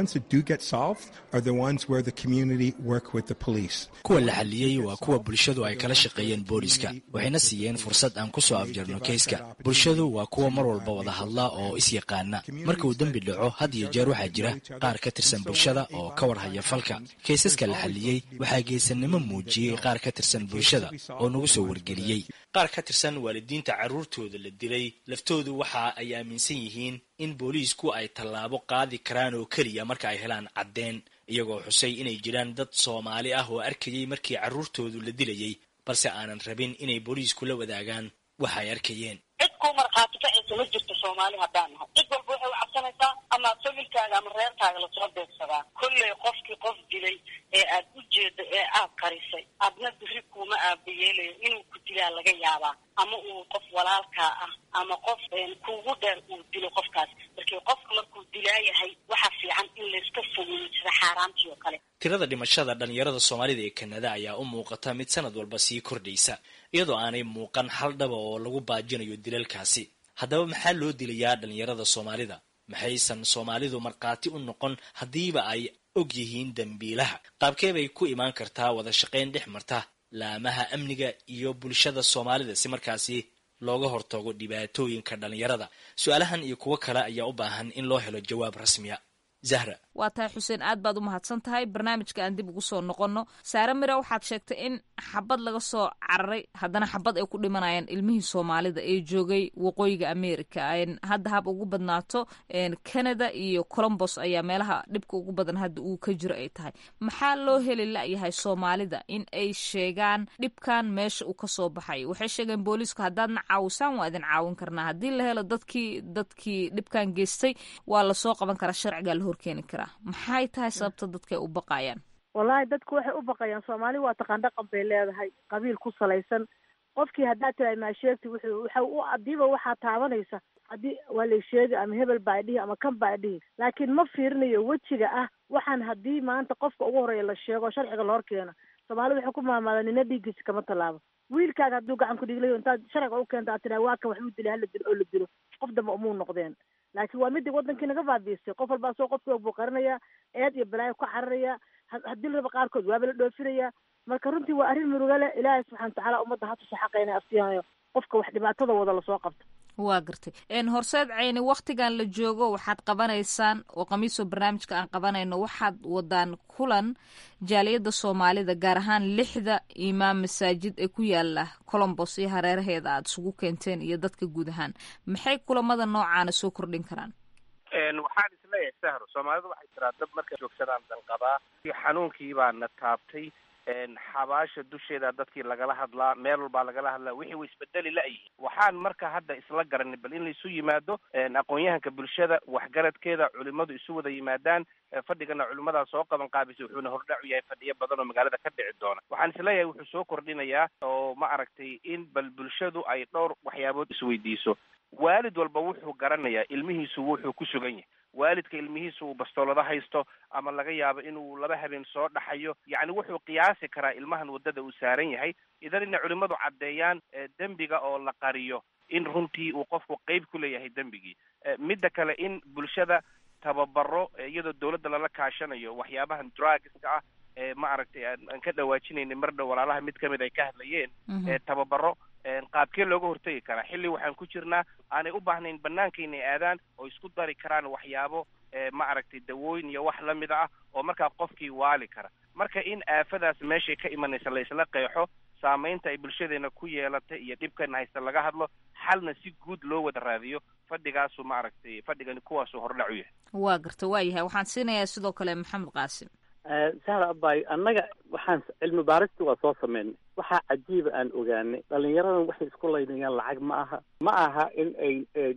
kuwa la xaliyey waa kuwa bulshadu ay kala shaqeeyeen booliska waxayna siiyeen fursad aan ku soo afjarno keyska bulshadu waa kuwa mar walba wada hadla oo is-yaqaana marka uu dembi dhaco had iyo jeer waxaa jira qaar ka tirsan bulshada oo ka warhaya falka kaysaska la xaliyey waxaa geesanimo muujiyey qaar ka tirsan bulshada oo nagu soo wargeliyey qaar ka tirsan waalidiinta carruurtooda la dilay laftoodu waxa ay aaminsan yihiin in booliisku ay tallaabo qaadi karaan oo keliya marka ay helaan caddeen iyagoo xusay inay jiraan dad soomaali ah oo arkayey markii carruurtoodu la dilayey balse aanan rabin inay booliisku la wadaagaan waxa ay arkayeen cid kuu markhaati kacaysa ma jirto soomaali haddaan nahay cid walba waxay u cabsanaysaa ama familkaaga ama reerkaaga lasoo beegsadaa kolley qofkii qof dilay ee aad u jeedo ee aad qarisay adna biri kuuma aabayeelayo inuu ku dilaa laga yaabaa ama uu qof walaalkaa ah ama qof kuugu dheer uu dilo qofkaas markii qofka markuu dilaayahay waxaa fiican in layska fogeeyo sida xaaraantii oo kale tirada dhimashada dhalinyarada soomaalida ee kanada ayaa u muuqata mid sanad walba sii kordhaysa iyadoo aanay muuqan hal dhaba oo lagu baajinayo dilalkaasi haddaba maxaa loo dilayaa dhalinyarada soomaalida maxaysan soomaalidu markhaati u noqon haddiiba ay og yihiin dembiilaha qaabkee bay ku imaan kartaa wada shaqayn dhex marta laamaha amniga iyo bulshada soomaalida si markaasi looga hortago dhibaatooyinka dhalinyarada su-aalahan iyo kuwo kale ayaa u baahan in loo helo jawaab rasmiya zahra waa tahay xuseen aad baad u mahadsan tahay barnaamijka aan dib ugu soo noqonno saare mire waxaad sheegtay in xabad laga soo cararay haddana xabad ay ku dhimanayaan ilmihii soomaalida ee joogay waqooyiga america hadda hab ugu badnaato canada iyo colombos ayaa meelaha dhibka ugu badan hadda uu ka jiro ay tahay maxaa loo heli la-yahay soomaalida in ay sheegaan dhibkan meesha uu kasoo baxay waxay sheegeen booliisku haddaadna caawisaan waa idin caawin karnaa haddii la helo dadkii dadkii dhibkan geystay waa lasoo qaban karaa sharcigaa la horkeeni karaa maxay tahay sababta dadkay u baqayaan wallaahi dadku waxay u baqayaan soomaali waa taqaan dhaqan bay leedahay qabiil ku salaysan qofkii haddaad tiraay maa sheegti wuxuu waxa u adiiba waxaa taabanaysa haddii waa lay sheegi ama hebel baa idhihi ama kan baa idhihi laakiin ma fiirinayo wejiga ah waxaan haddii maanta qofka ugu horeeya la sheego sharciga la hor keeno soomaalida waxay ku maamaadaan nina dhiiggiisa kama tallaabo wiilkaaga hadduu gacan ku dhiglayo intaad sharciga u keento aad tiraa waa kan wax uu dilay hala dilo oo la dilo qof dambe umuu noqdeen laakiin waa midii wadankii naga baabiisay qof walbaa soo qofkii og buu qarinaya eed iyo balaayo ka cararaya haddii la raba qaarkood waaba la dhoofinaya marka runtii waa arrin muruga leh ilaahay subxana watacaala ummadda hatusa xaqayna afsiinayo qofka wax dhibaatada wada lasoo qabto waa gartay horseed ceyni waktigan la joogo waxaad qabanaysaan oo khamiisoo barnaamijka aan qabanayno waxaad wadaan kulan jaaliyadda soomaalida gaar ahaan lixda imaam masaajid ee ku yaala colombos iyo hareeraheeda aada isugu keenteen iyo dadka guud ahaan maxay kulamada noocaana soo kordhin karaan waxaan isleeyahay sahro soomaalidu waxay tiraa dab markay joogsadaan danqabaa xanuunkii baa na taabtay xabaasha dusheeda dadkii lagala hadlaa meel walbaa lagala hadlaa wixii way isbedeli la-yihin waxaan marka hadda isla garanay bal in laisu yimaado aqoon-yahanka bulshada waxgaradkeeda culimadu isu wada yimaadaan fadhigana culimadaa soo qaban qaabisay wuxuuna hordhacu yahay fadhiyo badan oo magaalada ka dhici doona waxaan isleeyahay wuxuu soo kordhinayaa oo ma aragtay in bal bulshadu ay dhowr waxyaabood isweydiiso waalid walba wuxuu garanayaa ilmihiisu wuxuu ku sugan yahay waalidka ilmihiisu uu bastoolada haysto ama laga yaabo inuu laba habeen soo dhaxayo yacni wuxuu qiyaasi karaa ilmahan waddada uu saaran yahay idan inay culimmadu caddeeyaan dembiga oo la qariyo in runtii uu qofku qeyb ku leeyahay dembigii midda kale in bulshada tababaro iyadoo dawladda lala kaashanayo waxyaabahan drugska ah ee ma aragtay aan ka dhawaajinaynay mar dhow walaalaha mid kamid ay ka hadlayeen tababaro qaabkee looga hortegi karaa xilli waxaan ku jirnaa aanay u baahnayn banaanka inay aadaan oo isku dari karaan waxyaabo ma aragtay dawooyin iyo wax lamid ah oo markaa qofkii waali kara marka in aafadaas meeshay ka imanaysa la isla qeexo saamaynta ay bulshadeena ku yeelatay iyo dhibkan haysta laga hadlo xalna si guud loo wada raadiyo fadhigaasu ma aragtay fadhigani kuwaasuu hordhac u yahay waa garta waa yahay waxaan siinayaa sidoo kale maxamed qaasim sahra abay annaga waxaan cilmi baarista waa soo sameynay waxaa cajiiba aan ogaanay dhalinyaradan waxay isku laynayaan lacag ma aha ma aha in ay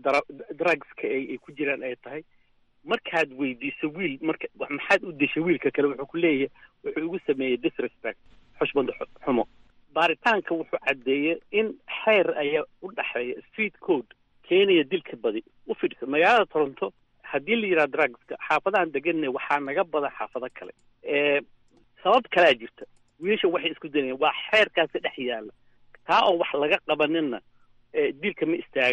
drugska ay ku jiraan ay tahay markaad weydiiso wiil marka maxaad u deshay wiilka kale wuxuu ku leeyahay wuxuu igu sameeyey disrespect xushmad xumo baaritaanka wuxuu caddeeyey in xeer ayaa u dhexeeya street code keenaya dilka badi u fidhisa magaalada toronto haddii la yidhaha drugska xaafadahan deganna waxaa naga badan xaafado kale sabab kalea jirta wiilasha waxay isku daynayan waa xeerkaasi dhex yaala taa oo wax laga qabaninna dilka ma istaagayo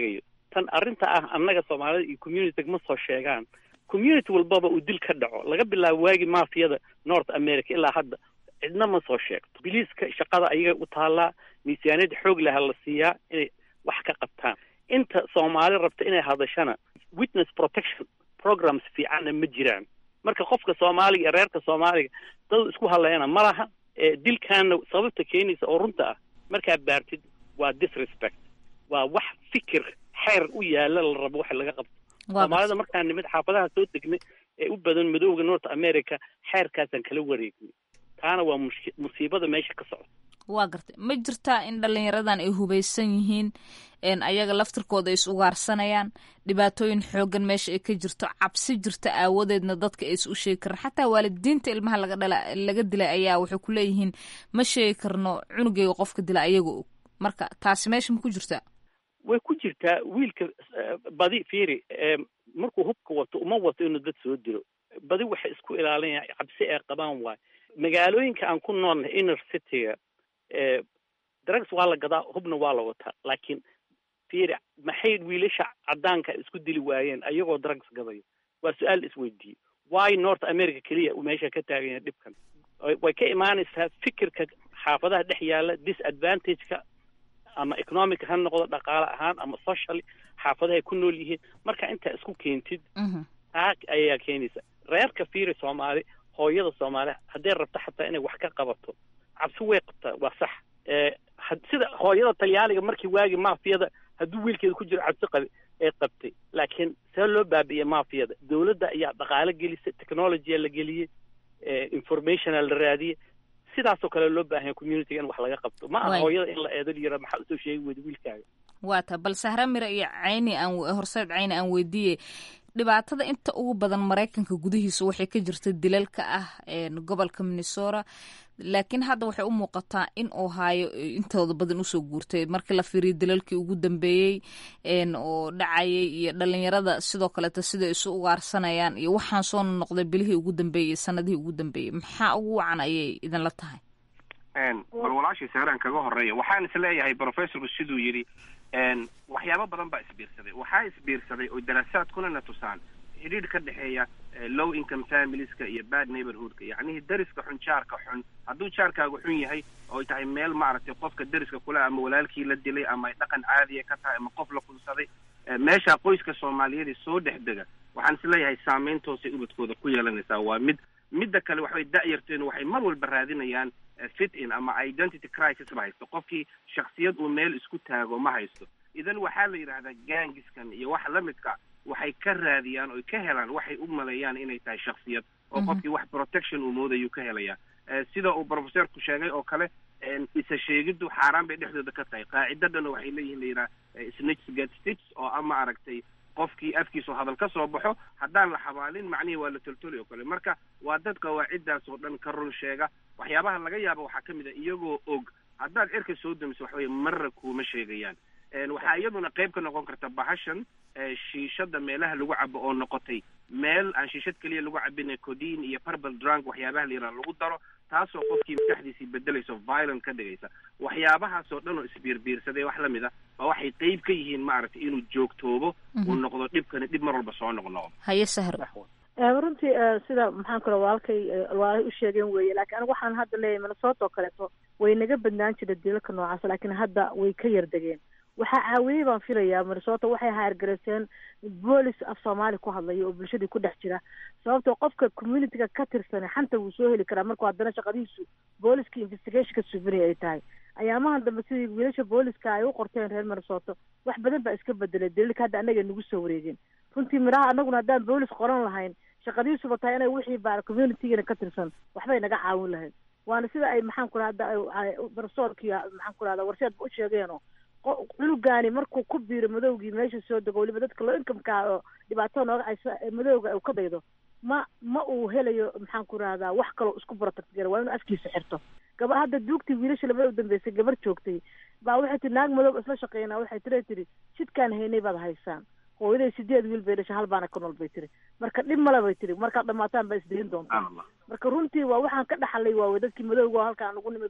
tan arrinta ah annaga soomaalida iyo community ma soo sheegaan community walbaba uu dil ka dhaco laga bilaabo waagi mafiyada north america ilaa hadda cidna ma soo sheegto biliiska shaqada ayaga u taallaa miisaaniyada xoog laha la siiyaa inay wax ka qabtaan inta soomaali rabta inay hadashana witness protection programs fiicanna ma jiraan marka qofka soomaaliga iyo reerka soomaaliga dad isku hadlayana ma laha dilkaana sababta keenaysa oo runta ah markaa baartid waa disrespect waa wax fikir xeer u yaala la rabo wax laga qabto soomaalida markaan nimid xaafadaha soo degnay ee u badan madowga north america xeerkaasaan kala wareegnay taana waa mush- musiibada meesha ka socota waa gartay ma jirtaa in dhalinyaradan ay hubaysan yihiin n ayaga laftirkooda ay is ugaarsanayaan dhibaatooyin xoogan meesha ay ka jirto cabsi jirta aawadeedna dadka ay is u sheegi karan xataa waalidiinta ilmaha laga dhala laga dilay ayaa waxay ku leeyihiin ma sheegi karno cunugayga qofka dila ayaga og marka taasi meesha ma ku jirtaa way ku jirtaa wiilka eh, badi fiiri eh, markuu hubka wato uma wato inuu dad soo dilo badi waxay isku ilaalinayaan cabsi ay qabaan waay magaalooyinka aan ku noolnahay inner cityga eh, drugs waa la gadaa hubna waa la wataa laakiin fiiri maxay wiilasha cadaanka isku dili waayeen ayagoo drugs gadayo waa su-aal isweydiiye why north america keliya uu meesha ka taagan yahay dhibkan way- way ka imaanaysaa fikirka xaafadaha dhex yaala disadvantageka ama economic ha noqdo dhaqaale ahaan ama socially xaafadaha ay ku nool yihiin marka intaa isku keentid taa ayaa keenaysa reerka fiiri soomaali hooyada soomaali hadday rabto xataa inay wax ka qabato cabsi way qabtaa waa sax Eh, had- sida hooyada talyaaniga markii waagi mafiyada hadduu wiilkeeda ku jiro cabsi qabi ay qabtay laakiin see loo baabi'iyey mafiyada dowladda ayaa dhaqaale gelisay technologya la geliyey eh, informationa la raadiyey sidaasoo kale loo baahan communityga in wax laga qabto ma aha Waay. hooyada in la eedo yira maxaa usoo sheegi weyda wiilkaaga waa ta bal sahra mira iyo cayni aan horseed cayni aan weydiiyey dhibaatada inta ugu badan maraykanka gudihiisa waxay ka jirta dilalka ah een, gobolka minnesota laakiin hadda waxay u muuqataa in ohio ay intooda badan usoo guurtay markii la fiiriyo dilalkii ugu dambeeyey een, oo dhacayay iyo dhalinyarada sidoo kaleeta siday isu ugaarsanayaan iyo waxaan soo noqday bilihii ugu dambeeyey sanadihii ugu dambeeyey maxaa ugu wacan ayay idinla tahay Een, bal walaashii saaraan kaga horeeya waxaan is leeyahay professorku siduu yidhi een, waxyaabo badan baa isbiirsaday waxaa isbiirsaday oo daraasaadkuna na tusaan xidhiidh ka dhexeeya eh, low income familieska iyo bad neighborhoodka yacnihii dariska xun jaarka xun hadduu jaarkaagu xun yahay oo ay tahay meel maaragtay qofka dariska kule ama walaalkii la dilay ama ay dhaqan caadiya ka tahay ama qof la kunsaday eh, meesha qoyska soomaaliyeed soo dhex dega waxaan is leeyahay saameyntoosay ubadkooda ku yeelanaysaa waa mid midda kale waxbay da'yarteen waxay mar walba raadinayaan eh, fit in ama identity crisis ba haysto qofkii shaksiyad uu meel isku taago ma haysto idan waxaa la yidhahdaa gangiskan iyo wax la midka waxay ka raadiyaan oy ka helaan waxay u maleeyaan inay tahay shaksiyad oo qofkii wax protection uu moodayuu ka helayaa Eh, sida uu professorku sheegay oo kale en, isa sheegiddu xaaraan bay dhexdooda ka tahay qaacidadana waxay leeyihin la yidhaha eh, snitch get stitch oo ama aragtay qofkii afkiisu hadal ka soo baxo haddaan la xabaalin macnihii waa la toltoli oo kale marka waa dad qawaaciddaas oo dhan ka run sheega waxyaabaha laga yaabo waxaa ka mid a iyagoo og haddaad cirka soo damiso waxa weye marra kuuma sheegayaan En, waxaa iyaduna qayb ka noqon karta bahashan eh, shiishada meelaha lagu cabo oo noqotay meel aan shiishad keliya lagu cabin codin iyo purple drunk waxyaabaha la yidhaha lagu daro taasoo qofkii maskaxdiisii bedelayso violent ka dhigaysa waxyaabahaasoo dhan oo isbiirbiirsaday wax lamid a ba waxay qayb ka yihiin maaragtay inuu joogtoobo uu noqdo dhibkani dhib mar walba soo noqnoqdo haye sahra Eh, runtii eh, sida maxaan kule walaalkay eh, walaalay u sheegeen weeye laakiin anigu waxaan hadda leeyahay minnesota oo kaleeto way naga badnaan jira dilalka noocaas laakiin hadda way ka yardegeen waxaa caawiyey baan filayaa minnesota waxay haargareyseen boolis af soomaali ku hadlaya oo bulshadii ku dhex jira sababtoo qofka communityga ka tirsan xanta wuu soo heli karaa markuu haddana shaqadiisu booliska investigationka suufinaya ay tahay ayaamahan dambe sidii wiilasha booliska ay u qorteen reer minnesota wax badan baa iska bedelay daliilka hadda annaga nagu soo wareegeen runtii midhaha annaguna haddaan boolis qoran lahayn shaqadiisuba tahay inay wixii baa communitygana ka tirsan waxbay naga caawin lahayd waana sida ay maxaan ku rahda barsoorkii maxaan ku rahda warsheedba u sheegeeno qo- cunugaani markuu ku biiro madowgii meesha soo dego weliba dadka loo inkamka ah oo dhibaatada nooga haysa ee madowga uu ka daydo ma ma uu helayo maxaan ku rahdaa wax kaloo isku protect waa inuu afkiisa xirto gaba hadda duugtii wiilasha labada u dambeysay gabar joogtay baa waxay tiri naag madow isla shaqeynaa waxay tiri tiri jidkaan haynay baad haysaan hooyaday sideed wiil bay dhashay hal baana ka nool bay tiri marka dhib male bay tiri markaad dhamaataan baa isdayin doontaan marka runtii waa waxaan ka dhaxalay waa dadkii madowga oo halkaan ugu nimid oo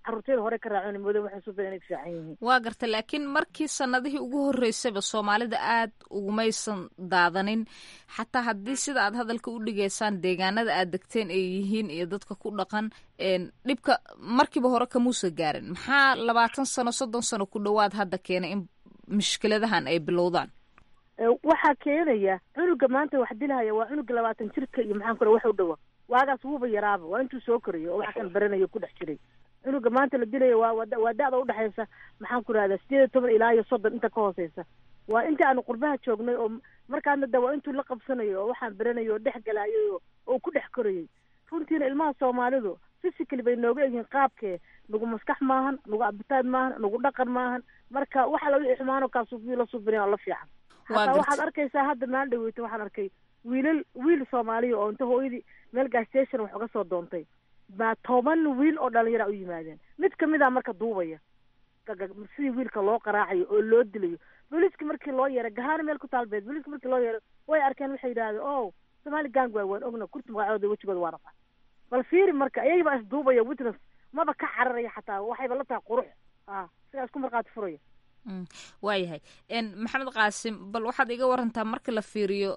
caruurteeda hore ka raaceen moodo waxay suuban inay fiican yihiin waa garta laakiin markii sanadihii ugu horreysayba soomaalida aad ugumaysan daadanin xataa haddii sida aad hadalka u dhigaysaan deegaanada aad degteen ay yihiin iyo dadka ku dhaqan dhibka markiiba hore kamuusa gaarin maxaa labaatan sano soddon sano ku dhowaad hadda keenay in mushkiladahan ay bilowdaan waxaa keenaya cunuga maanta wax dilhaya waa cunuga labaatan jirka iyo maxaan kura wax u dhawa waagaas wuuba yaraaba waa intuu soo korayo oo waxa kan baranayo ku dhex jiray cunuga maanta la dilayo waa waa da-da udhexaysa maxaan ku rahdaa sideed iyo toban ilaa iyo soddon inta ka hooseysa waa inta aanu qurbaha joognay oo markaadna da waa intuu la qabsanayo oo waxaan baranayo oo dhex galayo oo ku dhex korayay runtiina ilmaha soomaalidu physically bay nooga egyihiin qaabkee nagu maskax maahan nagu abitaad maahan nagu dhaqan maahan marka waxa laga xumaano kaasuubiyo la suubinaya oo la fiican hataa waxaad arkaysaa hadda maan dhaweyta waxaan arkay wiilal wiil soomaaliya oo inta hooyadii meel gas station wax uga soo doontay baa toban wiil oo dhalinyara u yimaadeen mid kamid a marka duubaya sidii wiilka loo qaraacayo oo loo dilayo booliiska markii loo yeeray gahaana meel ku taalbeed booliiska markii loo yeeray way arkeen waxay yidhahdeen o somaali gang waay waan ogna kurti magacooda wejigooda waa rafaa bal fiiri marka iyagibaa isduubaya witness maba ka cararaya xataa waxayba la tahay qurux a sigaa isku markaati furaya waayahay maxamed qaasim bal waxaad iga warantaa marka la fiiriyo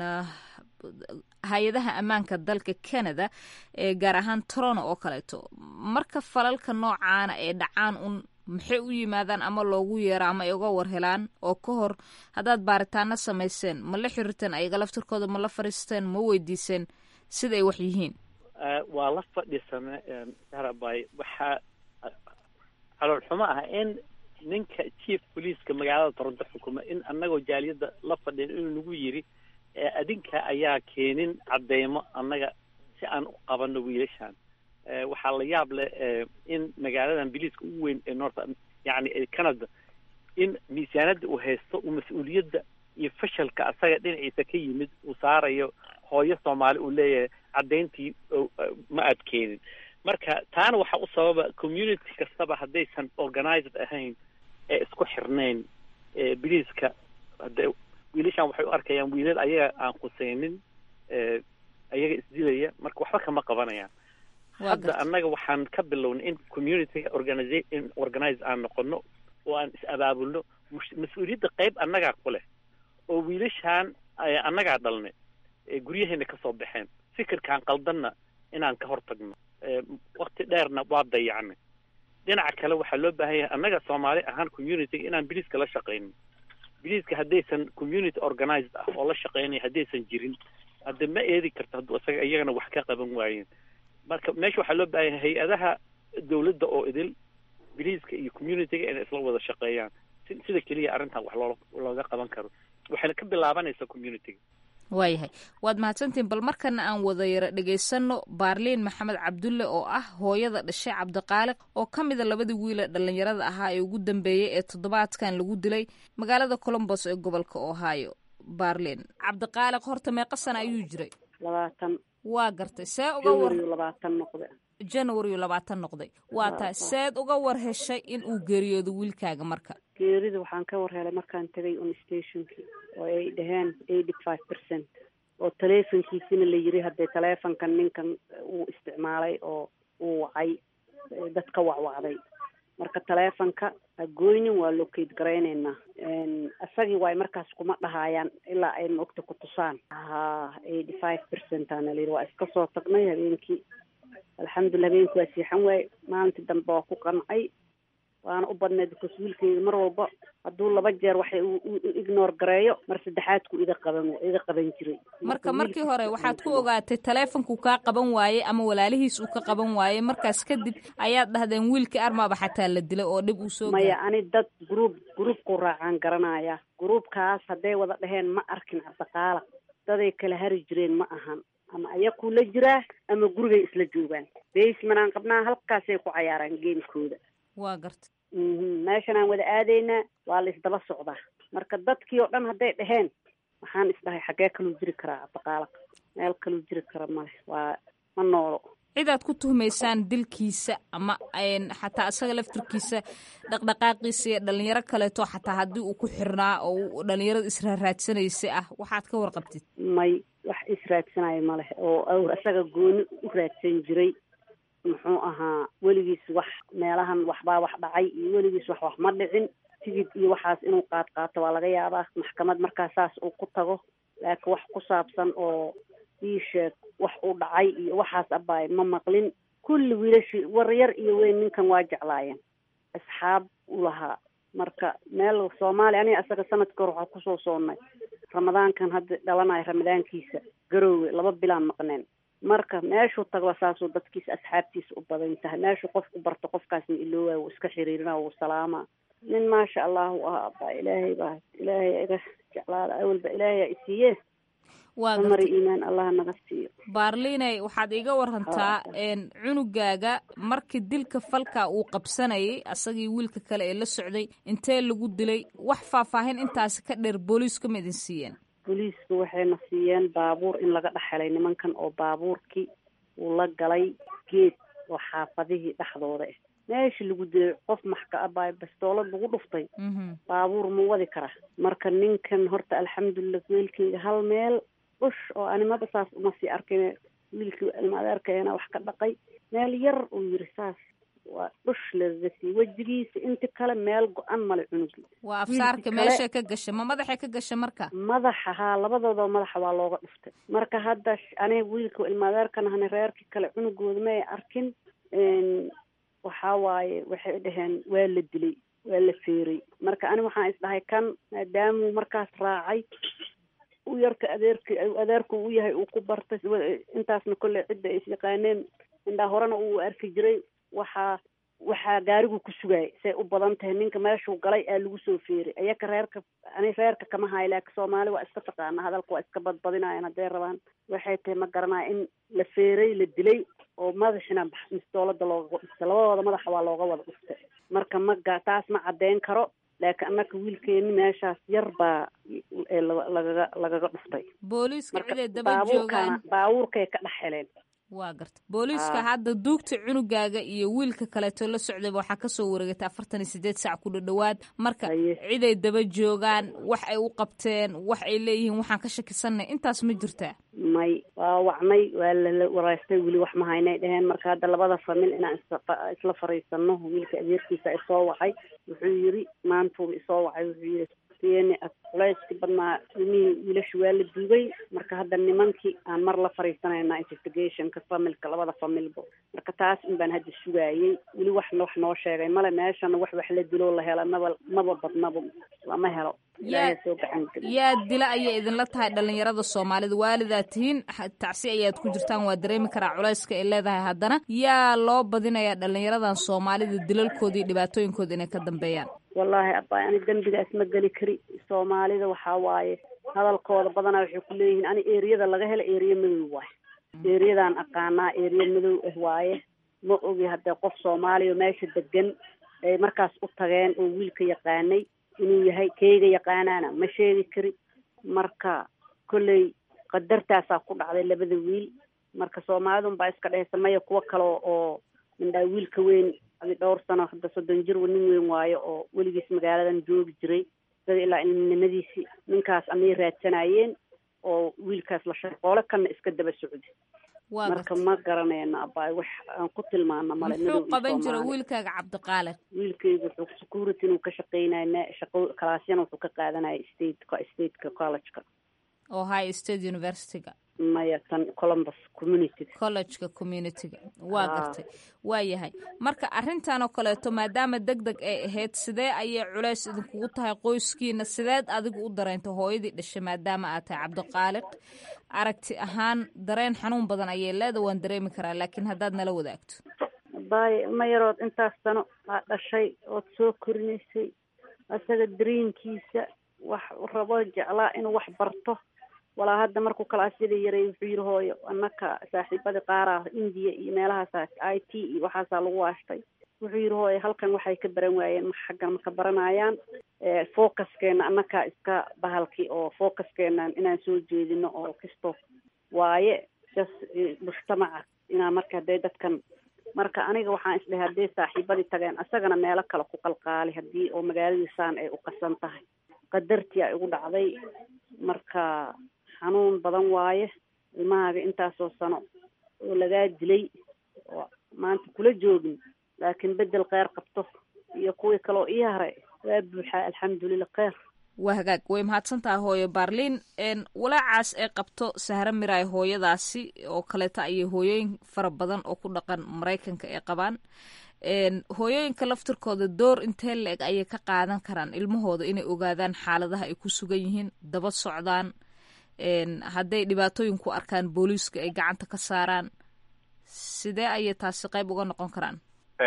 hay-adaha ammaanka dalka canada ee gaar ahaan toronto oo kaleeto marka falalka noocaana ee dhacaan un maxay u yimaadaan ama loogu yeero ama ay uga warhelaan oo ka hor haddaad baaritaano samayseen ma la xiriirteen ayaga laftirkooda ma la fariisteen ma weydiiseen sida ay wax yihiin waa la fadhiisana sarabay waxaa calool xumo ah in ninka chief policeska magaalada toronto xukuma in annagoo jaaliyadda la fadhin inuu nagu yiri adinka ayaa keenin cadeymo annaga si aan u qabano wiilashan waxaa la yaab leh in magaaladan biliiska ugu weyn ee north yani canada in miisaanada uu haysto uu mas-uuliyadda iyo fashalka asaga dhinaciisa ka yimid uu saarayo hooyo soomaali uu leeyahay caddayntii ma aad keenin marka taana waxaa u sababa community kastaba haddaysan organized ahayn ee isku xirnayn biliiska hade wiilashan waxay u arkayaan wiilal ayaga aan khuseynin ayaga isdilaya marka waxba kama qabanayaan hadda annaga waxaan ka bilownay in community organiza in organize aan noqono oo aan is abaabulno mas-uuliyadda qayb annagaa ku leh oo wiilashaan annagaa dhalnay guryaheena kasoo baxeen fikirkaan qaldanna inaan ka hortagno wakti dheerna waa dayacnay dhinaca kale waxaa loo baahan yahay annaga soomaali ahaan communityga inaan biliiska la shaqayno biliiska haddaysan community organized ah oo la shaqeynaya haddaysan jirin hadda ma eedi karto hadduu isaga iyagana wax ka qaban waayeen marka meesha waxaa loo baahan yahay hay-adaha dawladda oo idil biliiska iyo communityga inay isla wada shaqeeyaan si sida keliya arrintan wax loo looga qaban karo waxayna ka bilaabanaysaa communityga waayahay waad mahadsantihin bal markana aan wada yaro dhegaysanno baarliin maxamed cabdulle oo ah hooyada dhashay cabdiqaaliq oo ka mida labadii wiile dhallinyarada ahaa ee ugu dambeeyey ee toddobaadkan lagu dilay magaalada colombos ee gobolka ohio baarliin cabdiqaaliq horta meeqa sana ayuu jiray labaatan waa gartay see uga war labaatan noqde january labaatan noqday waa tahay seed uga war heshay in uu geeriyoodo wiilkaaga marka geerida waxaan ka war helay markaan tegay on stationkii oo ay dhaheen eighty five percent oo taleefonkiisina la yiri haddee taleefonkan ninkan uu isticmaalay oo uu wacay dad ka wacwacday marka taleefonka ha goynin waa locate garayneynaa isagii waay markaas kuma dhahaayaan ilaa ay maogta ku tusaan ha eighty five percent aana layidhi waa iska soo tagnay habeenkii alxamdulillah habeenkii waa siixan waaye maalintii dambe waa ku qancay waana u badneed because wiilkayga mar walba hadduu laba jeer waxay u ignore gareeyo mar saddexaadku ida qaban iga qaban jiray marka markii hore waxaad ku ogaatay taleefonkuu kaa qaban waayey ama walaalihiis uu ka qaban waayey markaas kadib ayaad dhahdeen wiilkii armaaba xataa la dilay oo dhib uu soo maya ani dad gruub gruubku raacaan garanaya gruubkaas hadday wada dhaheen ma arkin cabdiqaala daday kala hari jireen ma ahan ama ayakuu la jiraa ama gurigay isla joogaan basemanaan qabnaa halkaasay ku cayaaraan geemkooda waa garta meeshan aan wada aadaynaa waa la isdaba socdaa marka dadkii oo dhan hadday dhaheen waxaan isdhahay xaggee kaluu jiri karaa cabdiqaalaq meel kaluu jiri kara male waa ma noolo cidaad ku tuhmaysaan dilkiisa ama xataa isaga laftirkiisa dhaqdhaqaaqiisa iyo dhalinyaro kaleeto xataa haddii uu ku xirnaa oo dhalinyarada israaraadsanaysay ah waxaad ka warqabtid may wax israadsanayo maleh oo isaga gooni u raadsan jiray muxuu ahaa weligiis wax meelahan waxbaa wax dhacay iyo weligiis wax wax ma dhicin tigid iyo waxaas inuu qaad qaato waa laga yaabaa maxkamad markaa saas uu ku tago laakiin wax ku saabsan oo ii sheeg wax uu dhacay iyo waxaas abaay ma maqlin kulli wiilashii waryar iyo weyn ninkan waa jeclaayeen asxaab u lahaa marka meel soomaaliya aniga asaga sanadka hor waxaa kusoo soonnay ramadaankan hadda dhalanayo ramadaankiisa garoowe laba bilaan maqneen marka meeshuu tagba saasuu dadkiisa asxaabtiisa u badan tahay meeshuu qofku barto qofkaasna iloowa wuu iska xiriirina wuu salaama nin maasha allah u ahaa abaa ilaahay baa ilaahay iga jeclaada awalba ilaahay isiiye waa mari iimaan allah naga siiyo baarliinay waxaad iiga warantaa cunugaaga markii dilka falka uu qabsanayay asagii wiilka kale ee la socday intee lagu dilay wax faahfaahin intaasi ka dheer booliisku ma idin siiyeen booliisku waxayna siiyeen baabuur in laga dhex helay nimankan oo baabuurkii uu la galay geed oo xaafadihii dhexdooda ah meeshii lagu dilay qof maxka abaa bastoolad lagu dhuftay baabuur ma wadi kara marka ninkan horta alxamdulilah wiilkayga hal meel ush oo animaba saas uma sii arkin wiilkii ilmaadeerkeena wax ka dhaqay meel yar uu yiri saas waa dhush lagaga sii wejigiisa inti kale meel go-an male cunugi waa afsaarka meesha ka gasha ma madaxa ka gasha marka madaxa haa labadooda madaxa waa looga dhuftay marka hadda aniga wiilka ilmaadeerkan ahna reerkii kale cunugooda ma ay arkin waxaa waaye waxay dhaheen waa la dilay waa la feeray marka ani waxaan isdhahay kan maadaamuu markaas raacay u yarka adeerki adeerku u yahay uu ku bartay intaasna kolley cidda ay isyaqaaneen indhaa horena uu arki jiray waxaa waxaa gaarigu ku sugaayay say u badan tahay ninka meeshuu galay aa lagu soo feeray ayaka reerka ani reerka kama hayo laakiin soomaali waa iska taqaana hadalka waa iska badbadinayan hadday rabaan waxay tahay ma garanaya in la feeray la dilay oo madaxina mistoolada looga dhuftay labadooda madaxa waa looga wada dhuftay marka maga taas ma caddeyn karo laakiin annaka wiilkeeni meeshaas yar baa lagaga lagaga dhuftay booliiska ciday daba joogaan baabuurkay ka dhex heleen waa garta booliiska hadda duugta cunugaaga iyo wiilka kaleeto la socdayba waxaa kasoo wareegatay afartan iyo sideed saac ku dhadhowaad marka ciday daba joogaan wax ay u qabteen wax ay leeyihiin waxaan ka shakisanay intaas ma jirtaa may waa wacnay waa lala waraystay weli wax ma haynay dheheen marka hadda labada famil inaan isla fariisano wiilka adeerkiisa isoo wacay wuxuu yiri maantuu isoo wacay wuxuu yiri n culayskii badnaa ilmihii wiilasha waa la duugay marka hadda nimankii aan mar la fariisanayna investigationka familka labada familba marka taas in baan hadda sugaayey weli wax wax noo sheegay male meeshana wax wax la diloo la hela maba maba badnaba lama helo ilaahay soo gacan geli yaa dila ayay idinla tahay dhalinyarada soomaalida waalidaad tihiin tacsi ayaad ku jirtaan waa dareemi karaa culayska ay leedahay haddana yaa loo badinayaa dhalinyaradan soomaalida dilalkooda iyo dhibaatooyinkooda inay ka dambeeyaan wallaahi abaa ani dembigaas ma geli kari soomaalida waxaa waaye hadalkooda badanaa waxay ku leeyihiin ani eriyada laga hela eriya madow waaye eriyadaan aqaanaa eriya madow ah waaye ma ogi haddee qof soomaaliya meesha degan ay markaas u tageen oo wiilka yaqaanay inuu yahay keyga yaqaanaana ma sheegi kari marka kolley qadartaasaa ku dhacday labada wiil marka soomaalidun baa iska dhehaysa maya kuwo kale oo mindhaa wiilka weyn adi dhowr sano hadda soddon jir nin weyn waayo oo weligiis magaaladan joogi jiray sida ilaa ilminimadiisii ninkaas amay raadsanayeen oo wiilkaas la shaqoole kana iska daba socda marka ma garanayna abaa wax aan ku tilmaano male muxuu qaban jira wiilkaaga cabdiqaaliq wiilkaygu wuxuu security inuu ka shaqeynaya shaqo kalaasyana wuxuu ka qaadanaya state stateka collegeka ohio state universityga maya tan columbus community collegeka communityga waa gartay waa yahay marka arrintan oo kaleeto maadaama deg deg ay ahayd sidee ayay culays idinkugu tahay qoyskiina sideed adigu u dareentay hooyadii dhashay maadaama aad tahay cabdiqaaliq aragti ahaan dareen xanuun badan ayay leeda waan dareemi karaa laakiin haddaad nala wadaagto baay ma yarood intaas sano aa dhashay ood soo korinaysay isaga dareenkiisa wax rabo jeclaa inuu wax barto walaa hadda markuu kalaasyada yaray wuxuu yiri hooyo annaka saaxiibadii qaaraah indiya iyo meelahaas i t iyo waxaasaa lagu waashtay wuxuu yiri hooyo halkan waxay ka baran waayeen ma xaggan ma ka baranayaan focuskeena annakaa iska bahalki oo focuskeena inaan soo jeedino oo kisto waaye jas mujtamaca inaa marka hadday dadkan marka aniga waxaan isdhahay hadday saaxiibadii tageen isagana meelo kale ku qalqaali haddii oo magaaladiisaan ay u qasan tahay qadartii ay ugu dhacday marka xanuun badan waaye ilmahaaga intaasoo sano oo lagaa dilay oo maanta kula joogin laakiin bedel kheyr qabto iyo kuwii kaloo ii haray waa buuxaa alxamdulilah kheyr waa hagaag way mahadsantahay hooyo baarliin walaacaas ee qabto sahre miraay hooyadaasi oo kaleeta ayay hooyooyin fara badan oo ku dhaqan maraykanka ay qabaan hooyooyinka laftirkooda door intee la-eg ayay ka qaadan karaan ilmahooda inay ogaadaan xaaladaha ay ku sugan yihiin daba socdaan hadday dhibaatooyin ku arkaan booliiska ay gacanta ka saaraan sidee ayay taasi qayb uga noqon karaan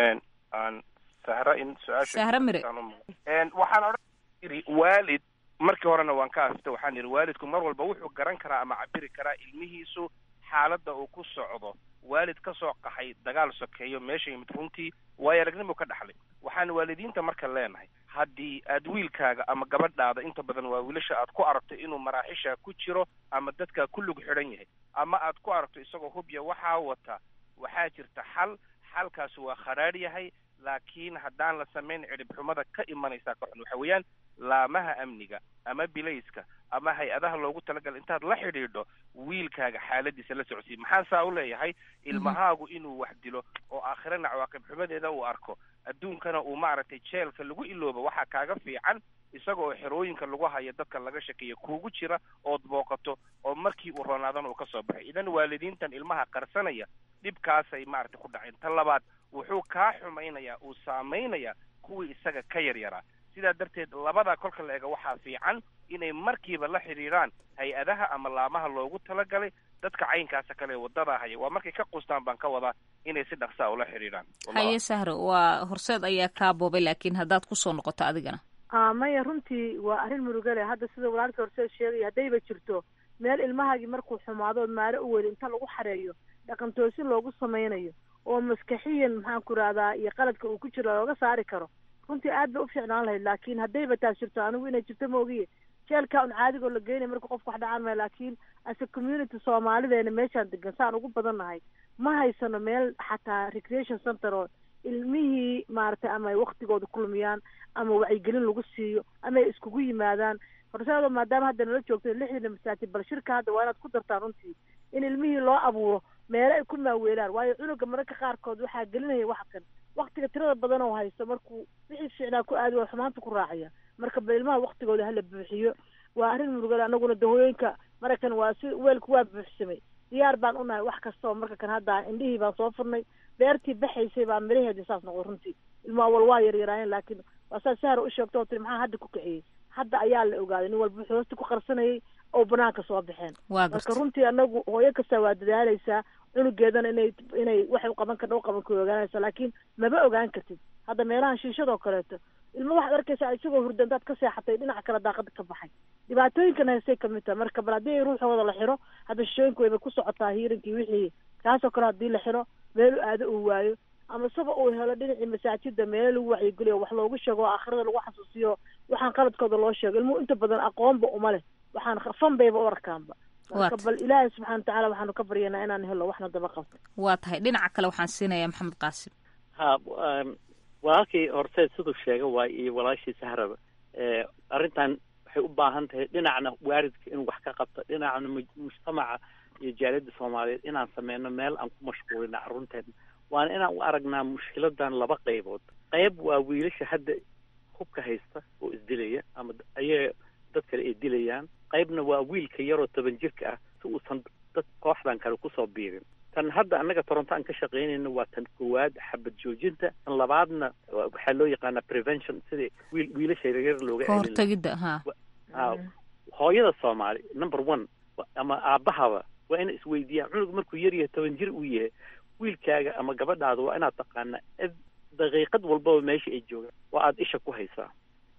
sahra in su-aasha sahre mire waxaan odhan iri waalid markii horena waan ka asta waxaan yidhi waalidku mar walba wuxuu garan karaa ama cabiri karaa ilmihiisu xaaladda uu ku socdo waalid ka soo qaxay dagaal sokeeyo meesha yimid runtii waayo aragnimo ka dhaxlay waxaan waalidiinta marka leenahay haddii aad wiilkaaga ama gabadhaada inta badan waa wiilasha aad ku aragto inuu maraaxisha ku jiro ama dadkaa ku lug xidhan yahay ama aad ku aragto isagoo hubya waxaa wata waxaa jirta xal xalkaasi waa kharaadh yahay laakiin haddaan la samayn cidhib xumada ka imanaysaa ka xun waxa weeyaan laamaha amniga ama bilayska ama hay-adaha loogu talagalay intaad la xidhiidho wiilkaaga xaaladiisa la socodsii maxaan saa u leeyahay ilmahaagu inuu wax dilo oo aakhirana cawaaqib xumadeeda uu arko adduunkana uu maaragtay jeelka lagu iloobo waxaa kaaga fiican isaga oo xerooyinka lagu hayo dadka laga shakeeya kuugu jira ood booqato oo markii uu roonaadana uu ka soo baxay idan waalidiintan ilmaha qarsanaya dhibkaasay maaragtay ku dhaceen ta labaad wuxuu kaa xumaynayaa uu saameynayaa kuwii isaga ka yaryaraa sidaa darteed labadaa kolka la ega waxaa fiican inay markiiba la xidhiidhaan hay-adaha ama laamaha loogu talagalay dadka caynkaasa kale waddadaa haya waa markay ka qustaan baan ka wadaa inay si dhaqsaa ula xidhiidhaan haye sahre waa horseed ayaa kaa boobay laakiin haddaad kusoo noqoto adigana a maya runtii waa arrin murugale hadda sida walaalkii horseed sheegaya haddayba jirto meel ilmahaagii markuu xumaadood maare u weli inta lagu xareeyo dhaqan toosin loogu samaynayo oo maskaxiyan maxaan ku rahdaa iyo qaladka uu ku jiro looga saari karo runtii aad bay u fiicnaan lahayd laakiin haddayba taas jirto anigu inay jirto maogiye jeelka un caadigoo la geynaya marka qofka wax dhacaan maya laakiin ase community soomaalideena meeshaan degan saan ugu badan nahay ma haysano meel xataa recreation center oo ilmihii maaragtay ama ay waktigooda kulmiyaan ama wacyigelin lagu siiyo ama ay iskugu yimaadaan horseedo maadaama hadda nala joogto lixdiina masaajid bal shirka hadda waa inaad ku dartaan runtii in ilmihii loo abuuro meelo ay ku maaweelaan waayo cunuga mararka qaarkood waxaa gelinaya wax kan waktiga tirada badan oo haysto markuu wixii fiicnaa ku aadi waa xumaanta ku raacaya marka bal ilmaha waktigooda hala buuxiyo waa arrin murugale anaguna dahooyinka maraykan waa si weelku waa buuxsamay diyaar baan unahay wax kastoo marka kan hadda indhihii baan soo furnay beertii baxaysay baa miraheedii saas noqday runtii ilmaha wal waa yaryaraayeen laakiin waa saa sahra u sheegto oo tiri maxaa hadda ku kiciyey hadda ayaa la ogaaday nin walba wuxuu hoosta ku qarsanayay oo banaanka soo baxeen marka runtii anagu hooyo kasta waa dadaalaysaa cunugeedana inay inay waxay uqaban karta uqaban ka ogaanaysa laakiin maba ogaan kartid hadda meelahan shiishadoo kaleeto ilmo waxaad arkaysaa isagoo hurda intaad ka seexatay dhinaca kale daaqada ka baxay dhibaatooyinkan haystay kamid tahay marka bal haddii ruuxooda la xiro hadda shishooyinku wayba ku socotaa hiirinkii wixii kaasoo kale haddii la xiro meelu aado uu waayo ama isaba uu helo dhinacii masaajida meelo lagu wacyigeliyo wax loogu sheego oo aakhirada lagu xasuusiyo waxaan qaladkooda loo sheego ilmuhu inta badan aqoonba uma leh waxaan fan bayba u arkaanba marka bal ilaahay subxana watacaala waxaanu ka baryanaa inaan helo waxna daba qabto waa tahay dhinaca kale waxaan siinayaa maxamed qaasim ha walaalkii horseed siduu sheega waay iyo walaashii sahraba arrintan waxay u baahan tahay dhinacna waaridka inuu wax ka qabto dhinacna mujtamaca iyo jaaliyadda soomaaliyeed inaan sameyno meel aan ku mashquulina carruurteena waana inaan u aragnaa mushkiladan laba qaybood qayb waa wiilasha hadda hubka haysta oo isdilaya ama ayaga dad kale ay dilayaan qaybna waa wiilka yaroo toban jirka ah si uusan dad kooxdan kale kusoo biirin tan hadda annaga toronto aan ka shaqaynayno waa tan koowaad xabad joojinta tan labaadna waxaa loo yaqaanaa prevention sidii wiil wiilasha yaryar looga kahortagidda ha ha hooyada soomaali number one ama aabahaba waa inay isweydiiyaan cunug markuu yar yahay toban jir uu yahay wiilkaaga ama gabadhaada waa inaad taqaanaa daqiiqad walbaba meesha ay joogaan waa aada isha ku haysaa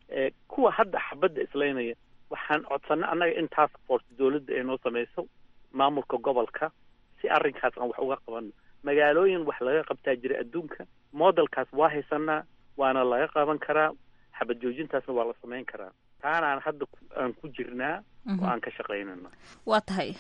kuwa hadda xabadda islaynaya waxaan codsanay annaga in task force dawladda ay noo samayso maamulka gobolka si arrinkaas aan wax uga qabano magaalooyin wax laga qabtaa jira adduunka modelkaas waa haysanaa waana laga qaban karaa xabad joojintaasna waa la samayn karaa taanaan hadda aan ku jirnaa oo aan ka shaqaynana waa tahay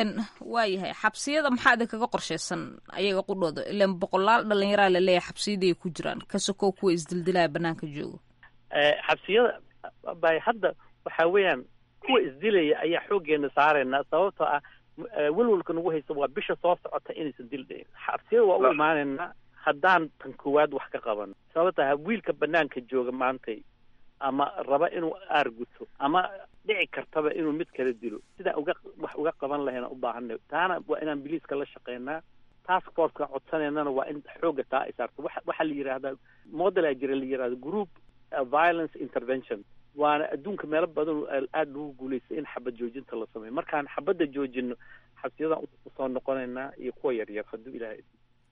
waa yahay xabsiyada maxaa idinkaga qorshaysan ayaga qudhooda ilan boqolaal dhalinyaraa laleeyahay xabsiyadii ay ku jiraan ka sokow kuwa isdildilaya banaanka joogo xabsiyada bay hadda waxa weeyaan kuwa isdilaya ayaa xooggeena saaraynaa sababtoo ah welwalka nagu haysa waa bisha soo socota inaysan dil dhayn xabsiyada waa u imaanaynaa haddaan tan koowaad wax ka qaban sababta wiilka banaanka jooga maantay ama raba inuu aarguto ama dhici kartaba inuu mid kala dilo sidaa uga wax uga qaban lahayna u baahanay taana waa inaan biliiska la shaqeynaa task forceka codsanaynana waa in xoogga taa ay saarto wa waxaa la yidhaahdaa modelaa jira la yidhahda group violence intervention waana adduunka meelo badan aada lagu guulaystay in xabad joojinta la sameeyo markaan xabadda joojino xabsiyadan usoo noqonaynaa iyo kuwa yaryar hadduu ilaahay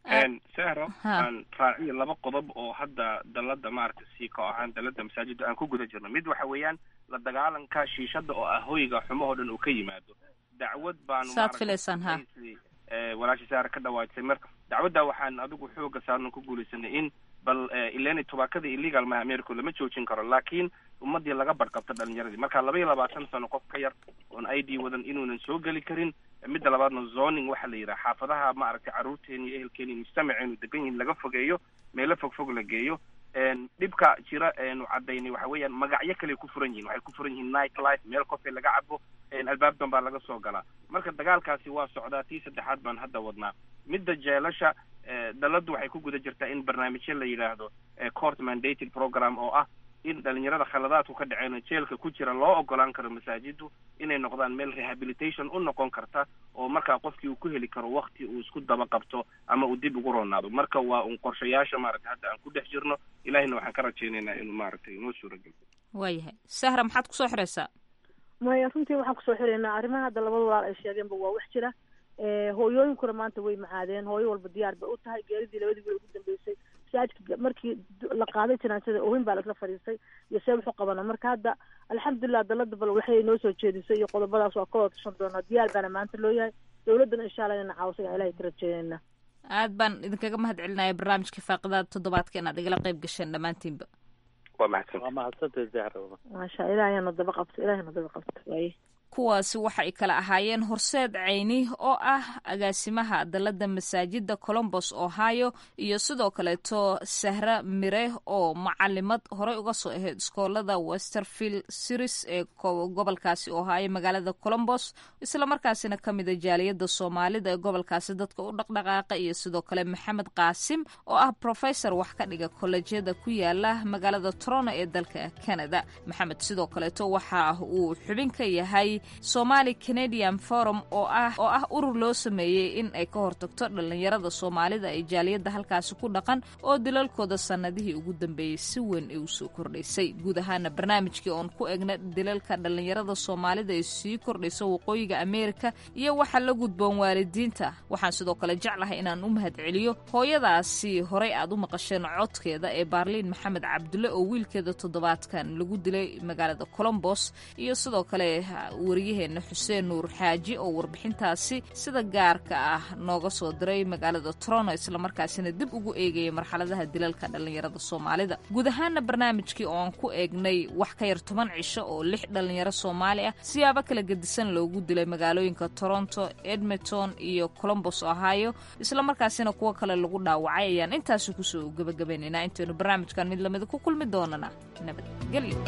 sehro aan raaciyo laba qodob oo hadda dalada maaragtay sii ka ahaan dalada masaajida aan ku guda jirno mid waxa weeyaan la dagaalanka shiishada oo ah hoyga xumahoo dhan uu ka yimaado dacwad baanu saad filaysaan ha walaasha saara ka dhawaajisay marka dacwadda waxaan adigu xooga saarno ku guulaysanay in bal ileni tubaakada illegal maha america lama joojin karo laakiin ummadii laga badhqabto dhalinyaradii marka laba iyo labaatan sano qof ka yar oon i d wadan inuunan soo geli karin midda labaadna zoning waxaa la yidhaha xaafadaha maaragtay carruurteeni iyo ehelkeeni mujtamaceenu degan yihin laga fogeeyo meelo fog fog la geeyo dhibka jira eenu cadaynay waxa weeyaan magacyo kale ku furan yihin waxay ku furan yihiin night life meel coffee laga cabo albaabdan baa laga soo galaa marka dagaalkaasi waa socdaa tii saddexaad baan hadda wadnaa midda jeelasha daladu waxay ku guda jirtaa in barnaamijyo la yidhaahdo court mandated program oo ah in dhalinyarada khaladaadku ka dhaceen jeelka ku jira loo ogolaan karo masaajidu inay noqdaan meel rehabilitation u noqon karta oo markaa qofkii uu ku heli karo wakti uu isku daba qabto ama uu dib ugu roonaado marka waa un qorshayaasha maaragtay hadda aan ku dhex jirno ilahina waxaan ka rajaynaynaa inuu maaragtay inoo suuragelo waayahay sahra maxaad kusoo xiraysaa maya runtii waxaan kusoo xiraynaa arrimaha hadda labada walaal ay sheegeenba waa wax jira hooyooyinkuna maanta way macaadeen hooyo walba diyaar bay u tahay geeridii labadii wiil ugu dambeysay masaajidka markii la qaaday janaasada ohin baa laisla fadhiistay iyo see wuxu qabana marka hadda alxamdulilah dalada bal waxay noo soo jeedisay iyo qodobadaas waa ka wada tashan doonaa diyaar baana maanta loo yahay dowladdana insha allah inana caawiso ayaan ilahay ka rajeynayna aad baan idinkaga mahad celinaya barnaamijka faaqidaada toddobaadka inaad igala qayb gasheen dhammaantiinba waa mahadsan waa mahadsantahay zahra maasha ilaahayna daba qabto ilaahayna daba qabto waaye kuwaasi waxa ay kala ahaayeen horseed ceyni oo ah agaasimaha dalada masaajida colombos ohio iyo sidoo kaleeto sahra mire oo macalimad horey uga soo ahayd iskoolada westerfield series ee gobolkaasi ohio magaalada colombos islamarkaasina ka mida jaaliyada soomaalida ee gobolkaasi dadka u dhaqdhaqaaqa iyo sidoo kale maxamed qaasim oo ah professor wax ka dhiga kolleejyada ku yaala magaalada toronto ee dalka canada maxamed sidoo kaleeto waxa uu xubin ka yahay somali canadian forum oo ah oo ah urur loo sameeyey in ay ka hortagto dhalinyarada soomaalida ee jaaliyadda halkaasi ku dhaqan oo dilalkooda sannadihii ugu dambeeyey si weyn ay usoo kordhaysay guud ahaana barnaamijkii oon ku egna dilalka dhalinyarada soomaalida ee sii kordhaysa waqooyiga ameerika iyo waxa la gudboon waalidiinta waxaan sidoo kale jeclahay inaan u mahad celiyo hooyadaasi horey aad u maqasheen codkeeda ee baarliin maxamed cabdulle oo wiilkeeda toddobaadkan lagu dilay magaalada colombos iyo sidoo kale waryaheena xuseen nuur xaaji oo warbixintaasi sida gaarka ah nooga soo diray magaalada toronto islamarkaasina dib ugu eegaya marxaladaha dilalka dhalinyarada soomaalida guud ahaana barnaamijkii oo aan ku eegnay wax ka yar toban cisho oo lix dhalinyaro soomaali ah siyaabo kala gedisan loogu dilay magaalooyinka toronto edmonton iyo colombos ohio islamarkaasina kuwo kale lagu dhaawacay ayaan intaasi kusoo gebagabaynaynaa intaynu barnaamijkan mid lamida ku kulmi doonana nabadgelyo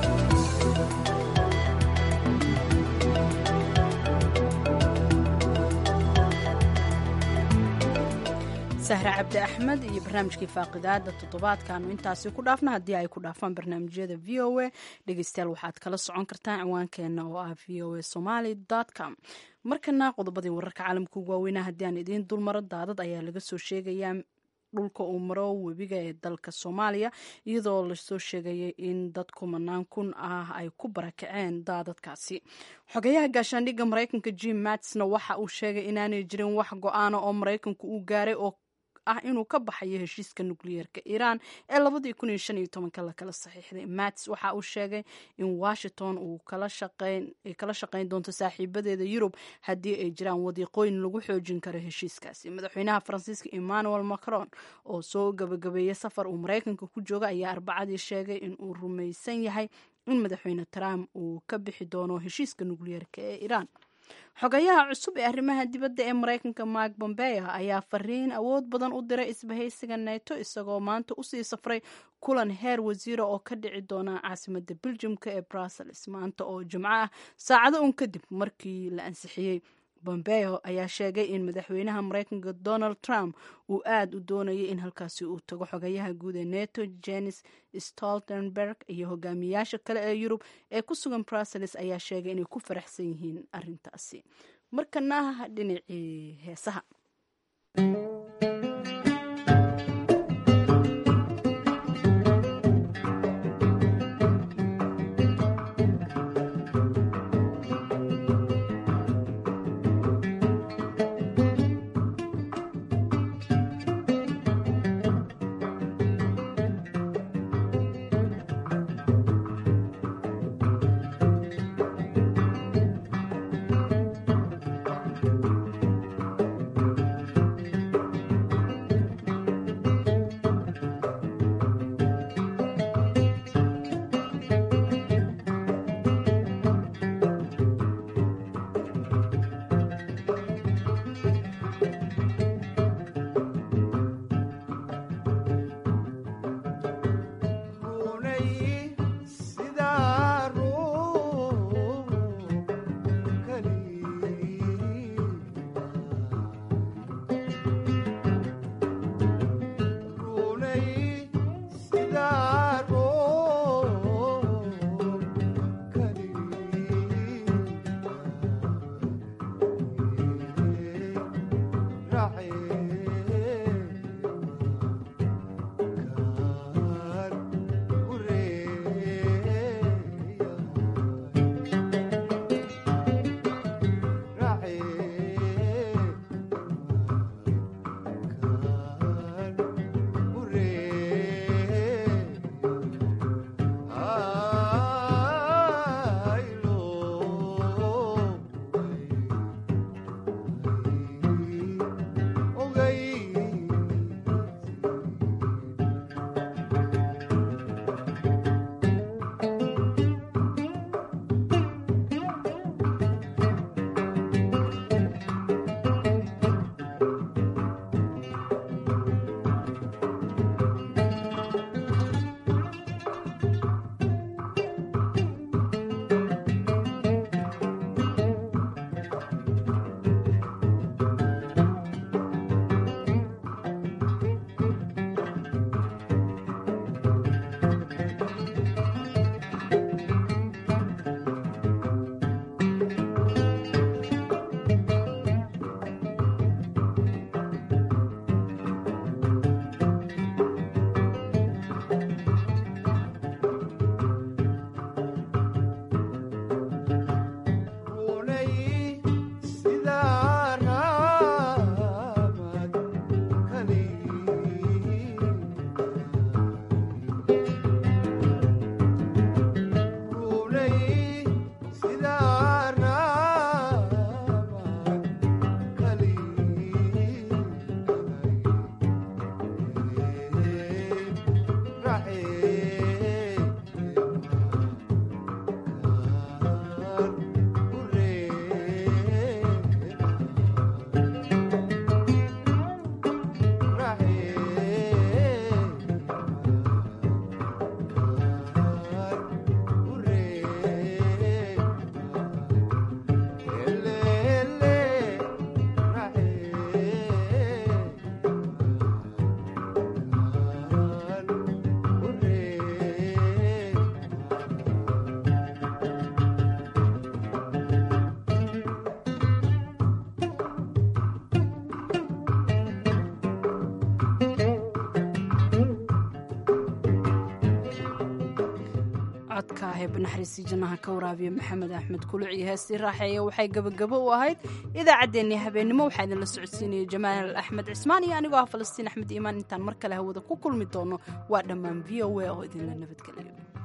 sahre cabdi axmed iyo barnaamijkii faaqidaada toddobaadkaanu intaasi ku dhaafna haddii ay ku dhaafaan barnaamijyada v o a dhegeystayaal waxaad kala socon kartaan ciwaankeena oo ah v o a somaly com markana qodobadii wararka caalamka ugu waaweynaa haddii aan idiin dulmaro daadad ayaa laga soo sheegayaa dhulka uu maro webiga ee dalka soomaaliya iyadoo lasoo sheegayay in dad kumanaan kun ah ay ku barakaceen daadadkaasi xogayaha gaashaandhigga maraykanka jim matsna waxa uu sheegay inaanay jirin wax go-aana oo maraykanku uu gaaray oo ah inuu ka baxayo heshiiska nukliyeerka iiraan ee labadii kun iyo shan iyo tobanka lakala saxiixday mats waxa uu sheegay in washington uu kala shaqayn doonto saaxiibadeeda yurub haddii ay jiraan wadiiqooyin lagu xoojin karo heshiiskaasi madaxweynaha faransiiska emmanuel macron oo soo gabagabeeyey safar uu maraykanka ku jooga ayaa arbacadii sheegay in uu rumaysan yahay in madaxweyne trump uu ka bixi doono heshiiska nukliyeerka ee iiraan xogayaha cusub ee arrimaha dibadda ee maraykanka mark bombeo ayaa fariin awood badan u diray isbahaysiga neto isagoo maanta usii safray kulan heer wasiira oo ka dhici doona caasimada beljumka ee brussels maanta oo jimco ah saacado un kadib markii la ansixiyey bombeo ayaa sheegay in madaxweynaha maraykanka donald trump uu aada u doonayay in halkaasi uu tago xogayaha guud ee neto jenis stoltenberg iyo hogaamiyayaasha kale ee yurub ee ku sugan brussels ayaa sheegay inay ku faraxsan yihiin arintaasi markana dhinacii heesaha codka heeb naxariistii jannaha ka waraabiya maxamed axmed kuluc iyo heestii raaxeeya waxay gebagabo u ahayd idaacaddeenii habeennimo waxaa idinla socodsiinaya jamaal axmed cismaan iyo anigoo ah falastiin axmed iimaan intaan mar kale hawada ku kulmi doono waa dhammaan v o a oo idinla nabadgeliyo